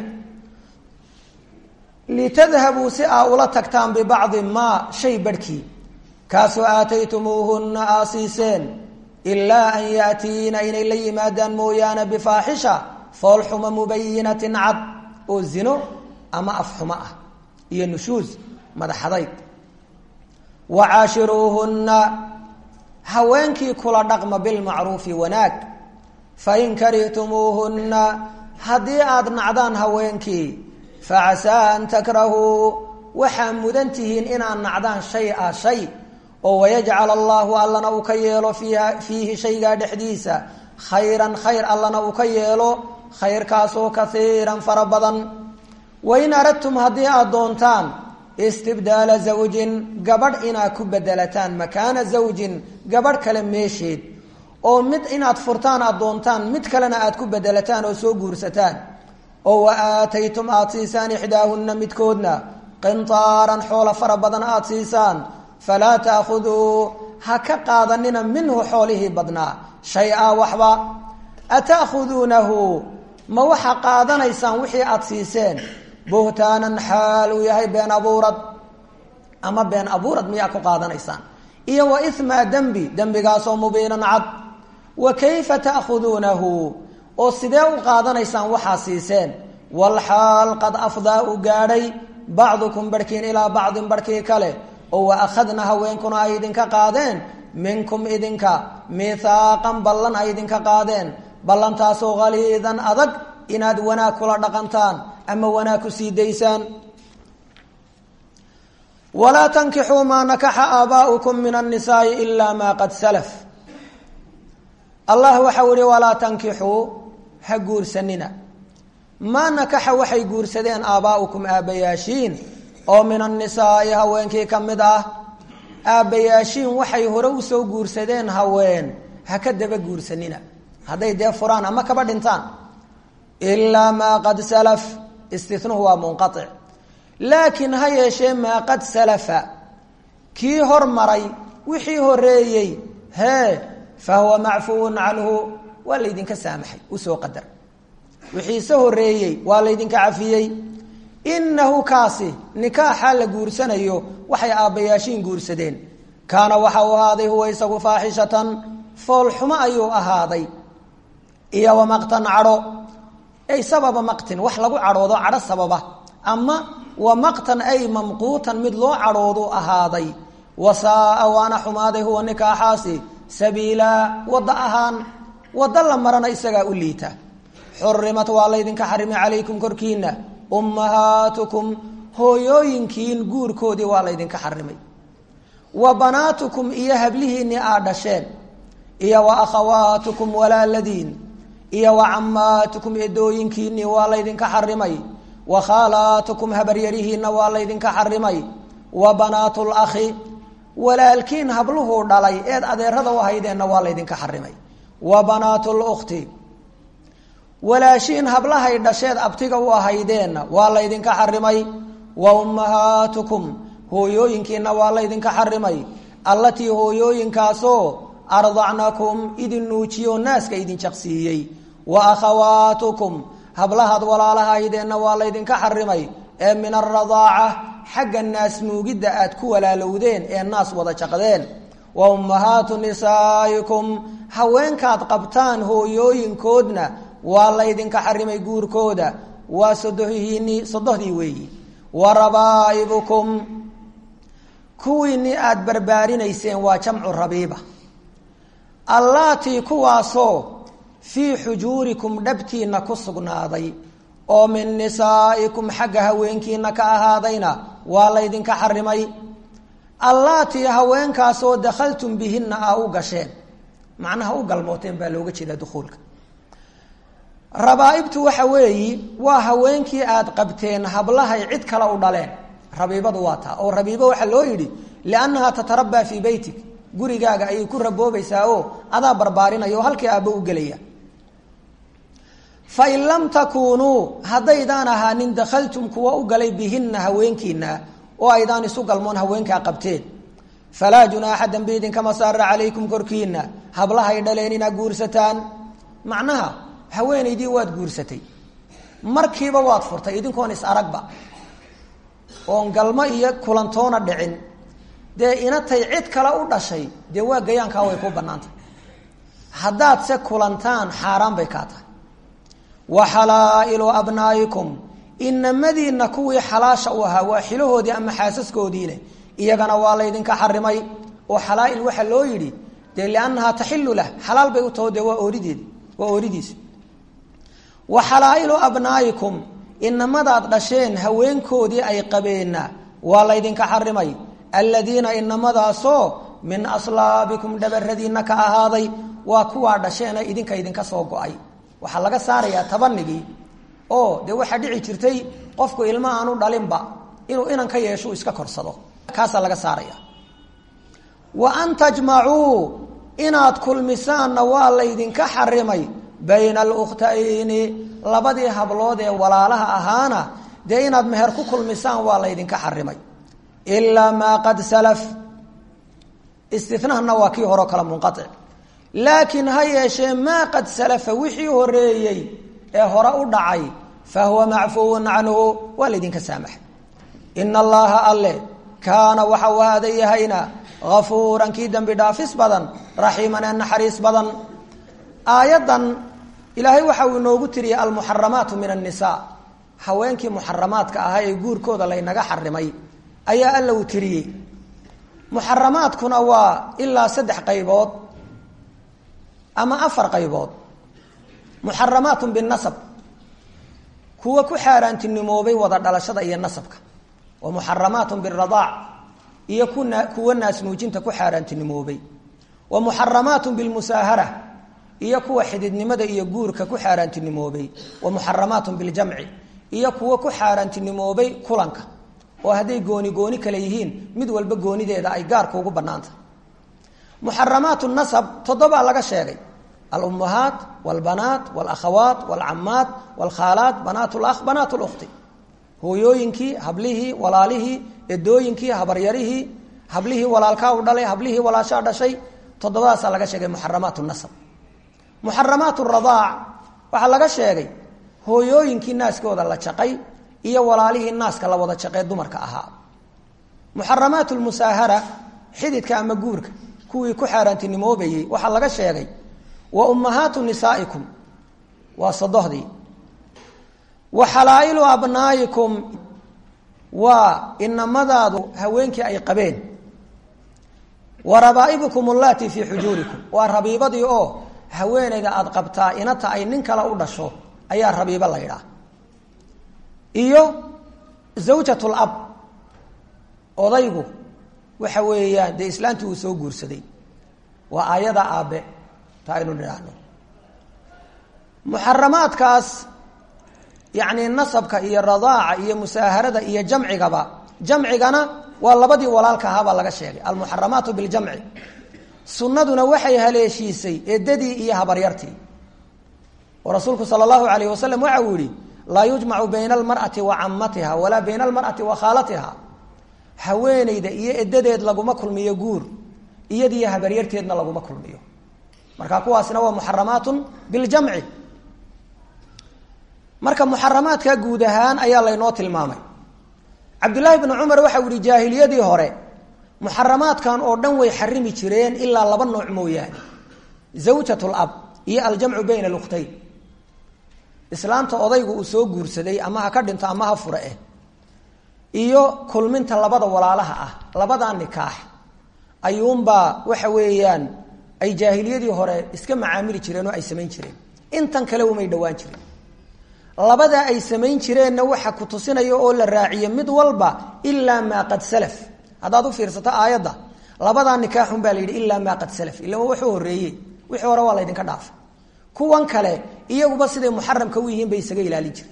litadhabuu si aa ula tagtaan bibacdi maa shay barhkii kaasoo aataytumuuhunna aa siiseen ilaa an yaatiina inay la yimaadaan mooyaane bifaaxisha foolxuma mubayinatin cad oo zino ama afxumo ah iyo nushuus madaxadayd wa caashiruuhunna haweenkii kula dhaqma bilmacruufi wanaag fain karihtumuuhunna haddii aada nacdaan haweenkii facasaa an takrahuu waxaa mudan tihiin inaad nacdaan shay a shay oo wayajcal allahu allana uu ka yeelo fiiha fiihi shaygaa dhexdiisa khayran khayr allana uu ka yeelo khayrkaasoo kaiiran fara badan wain aradtum haddii aada doontaan istibdaala zawjin gabadh inaad ku bedelataan makaana zawjin gabadh kale meesheed oo mid inaad furtaan aada doontaan mid kalena aad ku bedelataan oo soo guursataan oo wa aataytum aada siisaan ixdaahunna midkoodna qintaaran xoolo fara badan aada siisaan falaa taakhuduu ha ka qaadanina minhu xoolihii badnaa shay-a waxba ataakhuduunahu ma waxaa qaadanaysaan wixii aada siiseen buhtaanan xaal uu yahay been abuurad ama been abuurad miyaa ku qaadanaysaan iyo wa imaa dembi dembigaasoo mubiinan cad wa kayfa taakhuduunahu oo sidee u qaadanaysaan waxaa siiseen walxaal qad afdaa uu gaadhay bacdukum barhkiin ilaa bacdin barhkii kale oo wa akhadna haweenkuna ay idinka qaadeen minkum idinka mihaaqan ballan ay idinka qaadeen ballantaasoo haliidan adag inaad wanaag kula dhaqantaan ama wanaag ku sii daysaan walaa tankixuu maa nakaxa aabaa'ukum min annisaai ilaa maa qad salaf allah waxau ihi walaa tankixuu ha guursanina maa nakaxa waxay guursadeen aabaa'ukum aabbayaashiin oo min annisaai haweenkii ka mid ah aabbayaashiin waxay hore usoo guursadeen haween ha ka daba guursanina hadday dee furaan ama kaba dhintaan ilaa maa qad salaf istinuhu waa munqaic laakiin ha yeeshee maa qad salafa kii hormaray wixii horeeyey hee fa huwa macfuun canhu waa laydinka saamaxay usoo qadar wixiise horeeyey waa laydinka cafiyey inahu kaasi nikaaxa la guursanayo waxay aabbayaashiin guursadeen kaana waxa uu ahaaday huwa isagu faaxishatan foolxumo ayuu ahaaday iyo wamaqtan cadho ay sababa maqtin wax lagu cadhoodo cadho sababa ama wa maqtan ay mamquutan mid loo cadhoodu ahaaday wasaaa waana xumaaday huwa nikaaxaasi sabiilaa wadda ahaan waddo la marana isagaa u liita xurimat waa laydinka xarimay calaykum korkiina ummahaatukum hooyooyinkiin guurkoodii waa laydinka xarimay wa banaatukum iyo hablihiinii aad dhasheen iyo wa akhawaatukum walaaladiin iyo wa cammaatukum edooyinkiinii waa laydinka xarimay wa khaalaatukum habaryarihiinna waa laydinka xarimay wa banaatul akhi walaalkiin habluhuu dhalay eed adeerada u haydeenna waa laydinka xarimay wa banaatul ukhti walaashiin hablahay dhasheed abtiga u ahaydeenna waa laydinka xarimay wa ummahaatukum hooyooyinkiina waa laydinka xarimay allatii hooyooyinkaasoo ardacnakum idin nuujiyo naaska idin jaqsiiyey wa akhawaatukum hablahaad walaalahaydeenna waa laydinka xarimay ee min aradaaca xagga naas nuugidda aad ku walaalowdeen ee naas wada jaqdeen wa ummahaatu nisaa'ikum haweenkaad qabtaan hooyooyinkoodna waa laydinka xarimay guurkooda waa sodohiini sodohdii weeyi wa rabaa'ibukum kuwiinii aada barbaarinayseen waa jamcu rabiiba allaatii kuwaasoo fii xujuurikum dhabtiinna ku sugnaaday oo min nisaa'ikum xagga haweenkiina ka ahaadayna waa laydinka xarimay allaatii haweenkaasoo dakhaltum bihinna aa u gasheen macnaha u galmooteen baa looga jeedaa dukhuulka rabaaibtu waxa weeyi waa haweenkii aad qabteen hablahay cid kale u dhaleen rabiibadu waa taa oo rabiibo waxaa loo yidhi liannahaa tatarabaa fii beytik gurigaaga ayay ku raboobaysaa oo adaa barbaarinaya oo halkii aabbo u gelaya fain lam takuunuu haddaydaan ahaanin dakhaltum kuwa u galay bihinna haweenkiina oo aydaan isu galmoon haweenkaa qabteen falaa junaaxa dambi idinkama saara calaykum korkiina hablahay dhaleen inaad guursataan macnaha haweenaydii waad guursatay markiiba waad furtay idinkoon is aragba oon galmo iyo kulantoona dhicin dee inatay cid kale u dhashay dee waa gayaankaa way ku bannaantay haddaad se kulantaan xaaraan bay kaa tahay wa xalaa'ilu abnaa'ikum inamadiinna kuwii xalaasha u ahaa waa xilahoodii ama xaasaskoodiine iyagana waa laydinka xarimay oo xalaa'il waxaa loo yidhi dee liannahaa taxilu lah xalaal bay u taho dee waa oorideedi waa ooridiisa wa xalaa'ilu abnaa'ikum inamadaad dhasheen haweenkoodii ay qabeenna waa laydinka xarimay aladiina inamadaasoo min aslaabikum dhabaradiinna ka ahaaday waa kuwaa dhasheena idinka idinka soo go-ay waxaa laga saarayaa tabanigii oo dee waxaa dhici jirtay qofku ilma aanu dhalinba inuu inan ka yeesho iska korsado kaasaa laga saaraya wa an tajmacuu inaad kulmisaanna waa laydinka xarimay bayna alukhtayni labadii hablood ee walaalaha ahaana dee inaad meher ku kulmisaan waa laydinka xarimay ilaa maa qad salaf istinahana waa kii horeo kale munqaic laakiin ha yeeshee maa qad salafa wixii horeeyey ee hore u dhacay fa huwa macfuwun canhu waa laydinka saamaxay ina allaha alle kaana waxa uu aada yahayna afuuran kii dembi dhaafis badan raxiiman ee naxariis badan aayaddan ilaahay waxa uu inoogu tiriyay almuxaramaatu min annisaa haweenkii muxaramaadka ahaa ee guurkooda laynaga xarimay ayaa alla uu tiriyey muxaramaadkuna waa ilaa saddex qaybood ama afar qaybood muxaramaatun binasab kuwa ku xaaraantinimoobay wada dhalashada iyo nasabka wa muxaramaatun biradaac iyo kuna kuwa naasnuujinta ku xaaraantinimoobay wa muxaramaatun bilmusaahara iyo kuwa xididnimada iyo guurka ku xaaraantinimoobay wa muxaramaatun biljamci iyo kuwa ku xaaraantinimoobay kulanka oo hadday gooni gooni kale yihiin mid walba goonideeda ay gaarka ugu banaanta muxaramaatu nasab toddobaa laga sheegay alummahaat walbanaat walakhawaat walcamaat walkhaalaat banaat lakh banaat lukhti hooyooyinkii hablihii walaalihii edooyinkii habaryarihii hablihii walaalkaa u dhalay hablihii walaashaa dhashay toddobadaasaa laga sheegay muxaramaat nasab muxaramaat radaac waxaa laga sheegay hooyooyinkii naaskooda la jaqay iyo walaalihii naaska la wada jaqee dumarka ahaa muxaramaat lmusaahara xididka ama guurka kuwii ku xaaraantinimoobayey waxaa laga sheegay wa ummahaatu nisaa'ikum waa sodohdii wa xalaa'ilu abnaa'ikum waa inamadaadu haweenkii ay qabeen wa rabaa'ibukum allaati fii xujuurikum waa rabiibadii oo haweenayda aada qabtaa inata ay nin kale u dhasho ayaa rabiibo la ydhaah iyo zawjatul ab odaygu waxa weeyaan dee islaantii uu soo guursaday waa aayada aabe ta aynu nidhaahno muxaramaadkaas yacni nasabka iyo radaaca iyo musaaharada iyo jamcigaba jamcigana waa labadii walaalka ahaabaa laga sheegay almuxaramaatu biljamci sunnaduna waxay haleeshiisay eedadii iyo habaryartii oo rasuulku sala allahu alayh wasalam waxa uu yihi laa yujmacu bayna almar'ati wa camatiha walaa bayna almar'ati wa khaalatiha haweeneyda iyo edadeed laguma kulmiyo guur iyadiyo habaryarteedna laguma kulmiyo marka kuwaasina waa muxaramaatun biljamci marka muxaramaadka guud ahaan ayaa laynoo tilmaamay cabdullaahi bnu cumar waxa u yihi jaahiliyadii hore muxaramaadkan oo dhan way xarimi jireen ilaa laba nooc mooyaane zawjat lab iyo aljamcu bayna lukhtayn islaamta odaygu uu soo guursaday ama ha ka dhinto ama ha fure eh iyo kulminta labada walaalaha ah labadaa nikaax ayuunbaa waxa weeyaan ay jaahiliyadii hore iska macaamili jireen oo ay samayn jireen intan kale umay dhowaan jireen labadaa ay samayn jireenna waxa ku tusinaya oo la raaciye mid walba ilaa maa qad salaf haddaad u fiirsato aayadda labadaa nikaaxun baa la yidhi ilaa maa qad salaf ila wuxuu horeeyey wixii hore waa laydinka dhaafay kuwan kale iyaguba siday muxaramka u yihiin bay isaga ilaalin jireen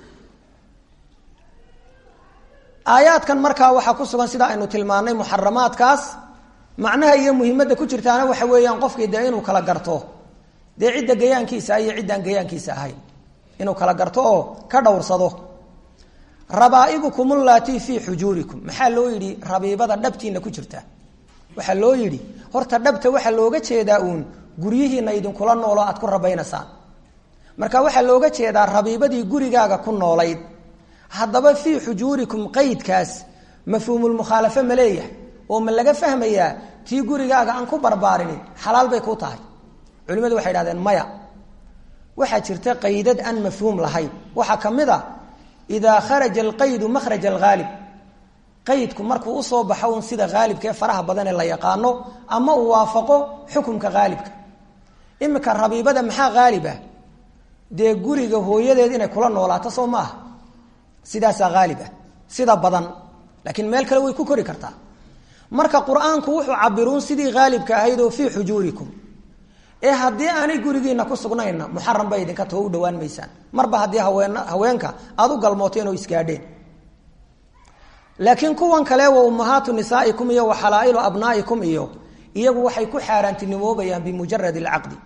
aayaadkan markaa waxaa ku sugan sida aynu tilmaanay muxaramaadkaas macnaha iyo muhimadda ku jirtaana waxa weeyaan qofkii dee inuu kala garto dee cidda gayaankiisa iyo ciddaan gayaankiisa ahayn inuu kala garto oo ka dhowrsado rabaa'ibukum ullatii fii xujuurikum maxaa loo yidhi rabiibada dhabtiina ku jirta waxaa loo yidhi horta dhabta waxaa looga jeedaa uun guryihiina idinkula nooloo aad ku rabaynaysaan marka waxaa looga jeedaa rabiibadii gurigaaga ku noolayd haddaba fii xujuurikum qeydkaas mafhuumulmukhaalafe ma leeyahay oo ma laga fahmayaa tii gurigaaga aan ku barbaarini xalaal bay ku tahay culimadu waxay idhahdeen maya waxaa jirta qaydad aan mafhuum lahayn waxaa ka mid a idaa kharaja alqaydu makhraja alghaalib qaydku markuu usoo baxo un sida haalibka ee faraha badan ee la yaqaano ama uu waafaqo xukumka haalibka iminka rabiibada maxaa haalib ah dee guriga hooyadeed inay kula noolaato soo ma aha sidaasaa haalib ah sida badan laakiin meel kale way ku kori kartaa marka qur-aanku wuxuu cabiruun sidii haalibka ahayd oo fii xujuurikum ee haddii aanay gurigiina ku sugnayna muxaram bay idinka tao u dhawaan maysaan marba haddii haween haweenka aada u galmooteen oo isgaadheen laakiin kuwan kale wa ummahaatu nisaa'ikum iyo wa xalaa'ilu abnaa'ikum iyo iyagu waxay ku xaaraantinimoobayaan bimujarad alcaqdi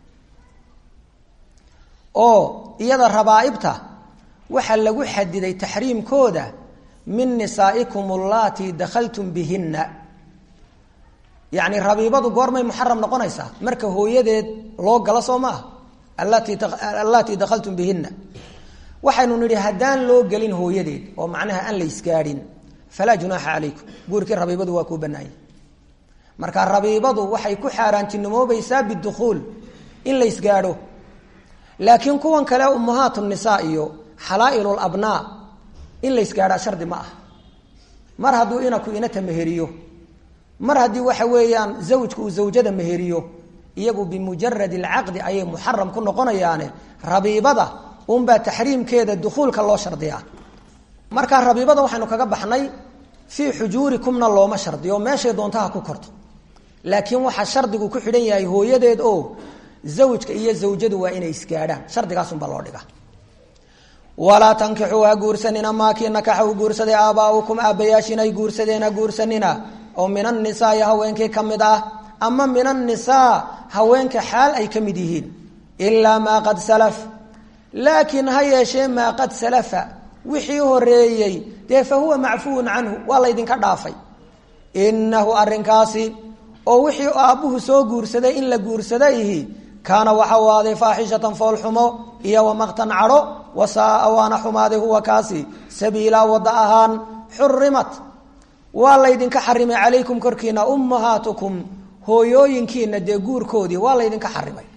oo iyada rabaa'ibta waxaa lagu xadiday taxriimkooda min nisaa'ikum allatii dakhaltum bihinna yacni rabiibadu goormay muxaram noqonaysaa marka hooyadeed loo galo soo maaha allatii allatii dakhaltum bihinna waxaynu nidhi haddaan loo gelin hooyadeed oo macnaha aan la isgaadhin falaa junaaxa calaykum guurkii rabiibadu waa kuu banaanyay marka rabiibadu waxay ku xaaraantinimoobaysaa bidukhuul in la isgaadho laakiin kuwan kale ummahaatu nisaa iyo xalaa'ilu abnaa in la ysgaadhaa shardi ma ah mar hadduu inaku inata meheriyo mar haddii waxa weeyaan zawjku uu zawjada meheriyo iyagu bimujarad alcaqdi ayay muxaram ku noqonayaane rabiibada unbaa taxriimkeeda dukuulka loo shardiyaa marka rabiibada waxaynu kaga baxnay fii xujuurikumna looma shardiyo meeshay doontaha ku korto laakiin waxaa shardigu ku xidhan yahay hooyadeed oo zawjka iyo zawjadu waa inay isgaadhaan shardigaasunbaa loo dhiga walaa tankixuu ha guursanina maakii nakaxa u guursaday aabaaukum aabbayaashiin ay guursadeen ha guursanina oo min annisaai haweenkii ka mid ah ama min annisaa haweenka xaal ay ka mid yihiin ilaa maa qad salaf laakiin ha yeeshee maa qad salafa wixii horeeyey dee fa huwa macfuwun canhu waa laydinka dhaafay inahu arrinkaasi oo wixii aabbuhu soo guursaday in la guursadayhi kaana waxa u aaday faaxishatan foolxumo iyo wamaqtan cadho wasaaa waana xumaaday huwa kaasi sabiilaa wadda ahaan xurimat waa laydinka xarimay calaykum korkiina ummahaatukum hooyooyinkiina dee guurkoodii waa laydinka xarimay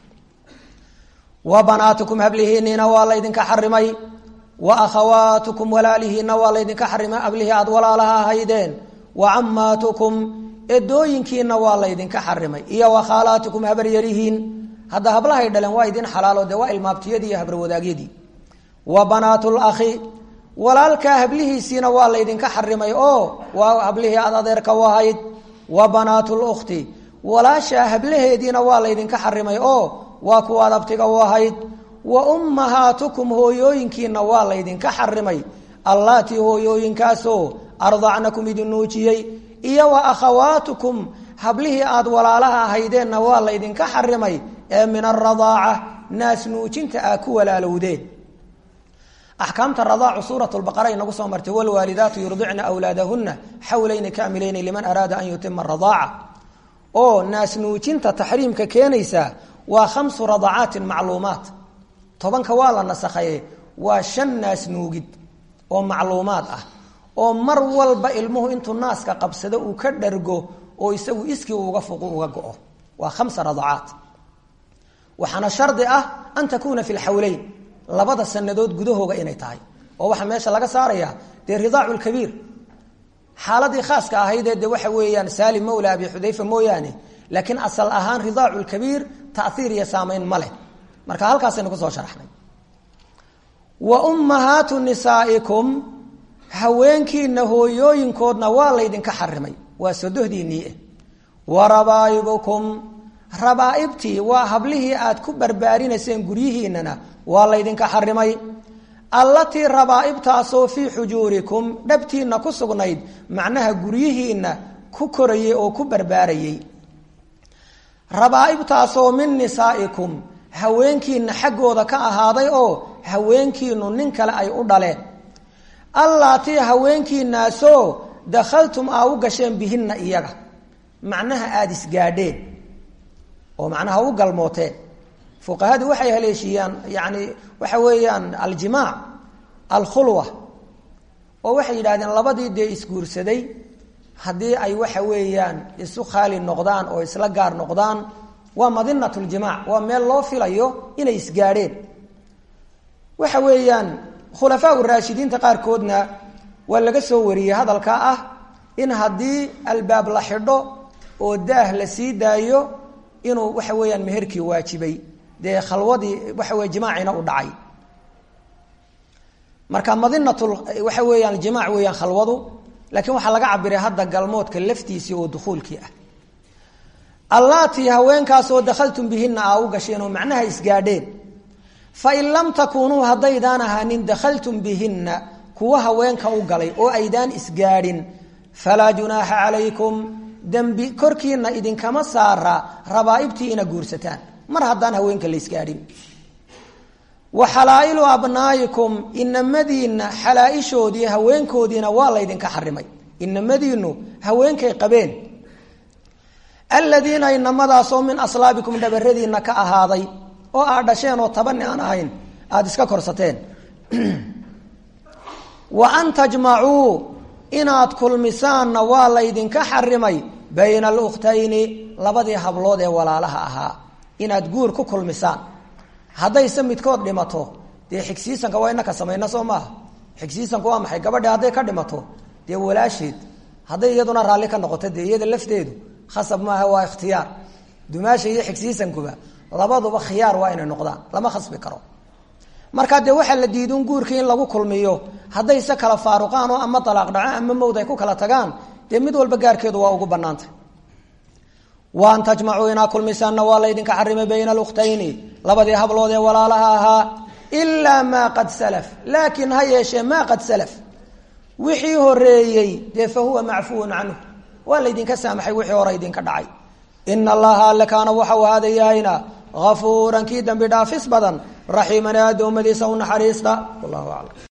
wa banaatukum hablihiiniina waa laydinka xarimay wa akhawaatukum walaalihiina waa laydinka xarimay hablihii aad walaalaha ahaydeen wa cammaatukum edooyinkiina waa laydinka xarimay iyo wa khaalaatukum habaryarihiin hadda hablahay dhaleen waa idin xalaalo dee waa ilmaabtiyadii iyo habarwadaagyadii wa banaatu lakhi walaalkaa hablihiisiina waa laydinka xarimay oo waa hablihii aad adeerka u ahayd wa banaatu lukhti walaashaa hablaheediina waa laydinka xarimay oo waa kuwaad abtiga u ahayd wa ummahaatukum hooyooyinkiina waa laydinka xarimay allaatii hooyooyinkaasoo ardacnakum idin nuujiyey iyo wa akhawaatukum hablihii aad walaalaha ahaydeenna waa laydinka xarimay ee min aradaaca naas nuujinta aa ku walaalowdeen axkaamta radaacu suurat lbaqara inagu soo martay walwaalidaatu yurdicna wlaadahuna xawlayni kaamilayni liman araada an yutima radaaca oo naas nuujinta taxriimka keenaysa waa khamsu radacaatin macluumaat tobanka waa la nasakhaye waa shan naas nuugid oo macluumaad ah oo mar walba ilmuhu intuu naaska qabsado uu ka dhargo oo isagu iskii uga fuqu uga go-o waa khamsa radacaat waxaana shardi ah an takuuna fi lxawleyn labada sanadood gudahooga inay tahay oo waxaa meesha laga saaraya dee ridaacu lkabiir xaaladii khaaska ahaydee de waxa weeyaan salim mawla abi xudayfa mooyaane laakiin asal ahaan ridaacu lkabiir taiir iyo saamayn ma leh marka halkaasaynu kusoo sharaxnay wa ummahaatu nisaaikum haweenkiina hooyooyinkoodna waa laydinka xarimay waa sodohdiinii wa rabaa'ibukum rabaaibtii waa hablihii aad ku barbaarinayseen guryihiinana waa laydinka xarimay allatii rabaaibtaasoo fii xujuurikum dhabtiinna ku sugnayd macnaha guryihiinna ku korayay oo ku barbaarayay rabaaibtaasoo min nisaaikum haweenkiina xaggooda ka ahaaday oo haweenkiinu nin kale ay u dhaleen allaatii haweenkiinaasoo dakhaltum aa u gasheen bihinna iyaga macnaha aada isgaadheen oo macnaha u galmooteen fuqahadu waxay haleeshiiyaan yani waxa weeyaan aljimaac alkhulwa oo waxay yidhahdeen labadii dee isguursaday haddii ay waxa weeyaan isu khaali noqdaan oo isla gaar noqdaan waa madinat ljimaac waa meel loo filayo inay isgaadheen waxa weeyaan khulafaa raashidiinta qaarkoodna waa laga soo wariyey hadalka ah in haddii albaab la xidho oo daah la sii daayo inuu waxa weeyaan meherkii waajibay dee khalwadii waxa wey jimaacina u dhacay marka madinat waxa weeyaan jimaac weeyaan khalwadu laakiin waxaa laga cabiray hadda galmoodka laftiisii oo dukuulkii ah allaatii haweenkaasoo dakhaltum bihina aa u gasheen oo macnaha isgaadheen fain lam takuunuu haddaydaan ahaanin dakhaltum bihinna kuwa haweenka u galay oo aydaan isgaadhin falaa junaaxa calaykum dembi korkiina idinkama saara rabaaibtii ina guursataan mar haddaan haweenka la isgaadhin wa xalaa'ilu abnaa'ikum inamadiinna xalaaishoodii haweenkoodiina waa laydinka xarimay inamadiinu haweenkay qabeen aladiina inamadaasoo min aslaabikum dhabaradiina ka ahaaday oo aad dhasheen oo tabani aan ahayn aada iska korsateen wa an tajmacuu inaad kulmisaanna waa laydinka xarimay bayna alukhtayni labadii hablood ee walaalaha ahaa inaad guur ku kulmisaan haddayse midkood dhimato dee xigsiisanka waa inaka samayna soo maaha xigsiisanku waa maxay gabadhi hadday ka dhimato dee walaasheed hadday iyaduna raalli ka noqoto dee iyada lafteedu khasab maaha waa ikhtiyaar dumaasha iyo xigsiisankuba labaduba khiyaar waa inay noqdaan lama khasbi karo markaa dee waxaa la diidun guurkii in lagu kulmiyo hadday se kala faaruqaan oo ama alaaq dhaco ama mawd ay ku kala tagaan dee mid walba gaarkeedu waa ugu banaantay wa an tajmacuu inaa kulmisaanna waa laydinka xarimay bayna alukhtayni labadii hablood ee walaalaha ahaa ilaa maa qad salaf laakiin ha yeeshee maa qad salaf wixii horeeyey dee fa huwa macfuun canhu waa laydinka saamaxay wixii hore idinka dhacay ina allaha alle kaana waxau ahaadayahayna afuuran kii dambi dhaafis badan raxiiman ee addoommadiisa u naxariista wallahu aclam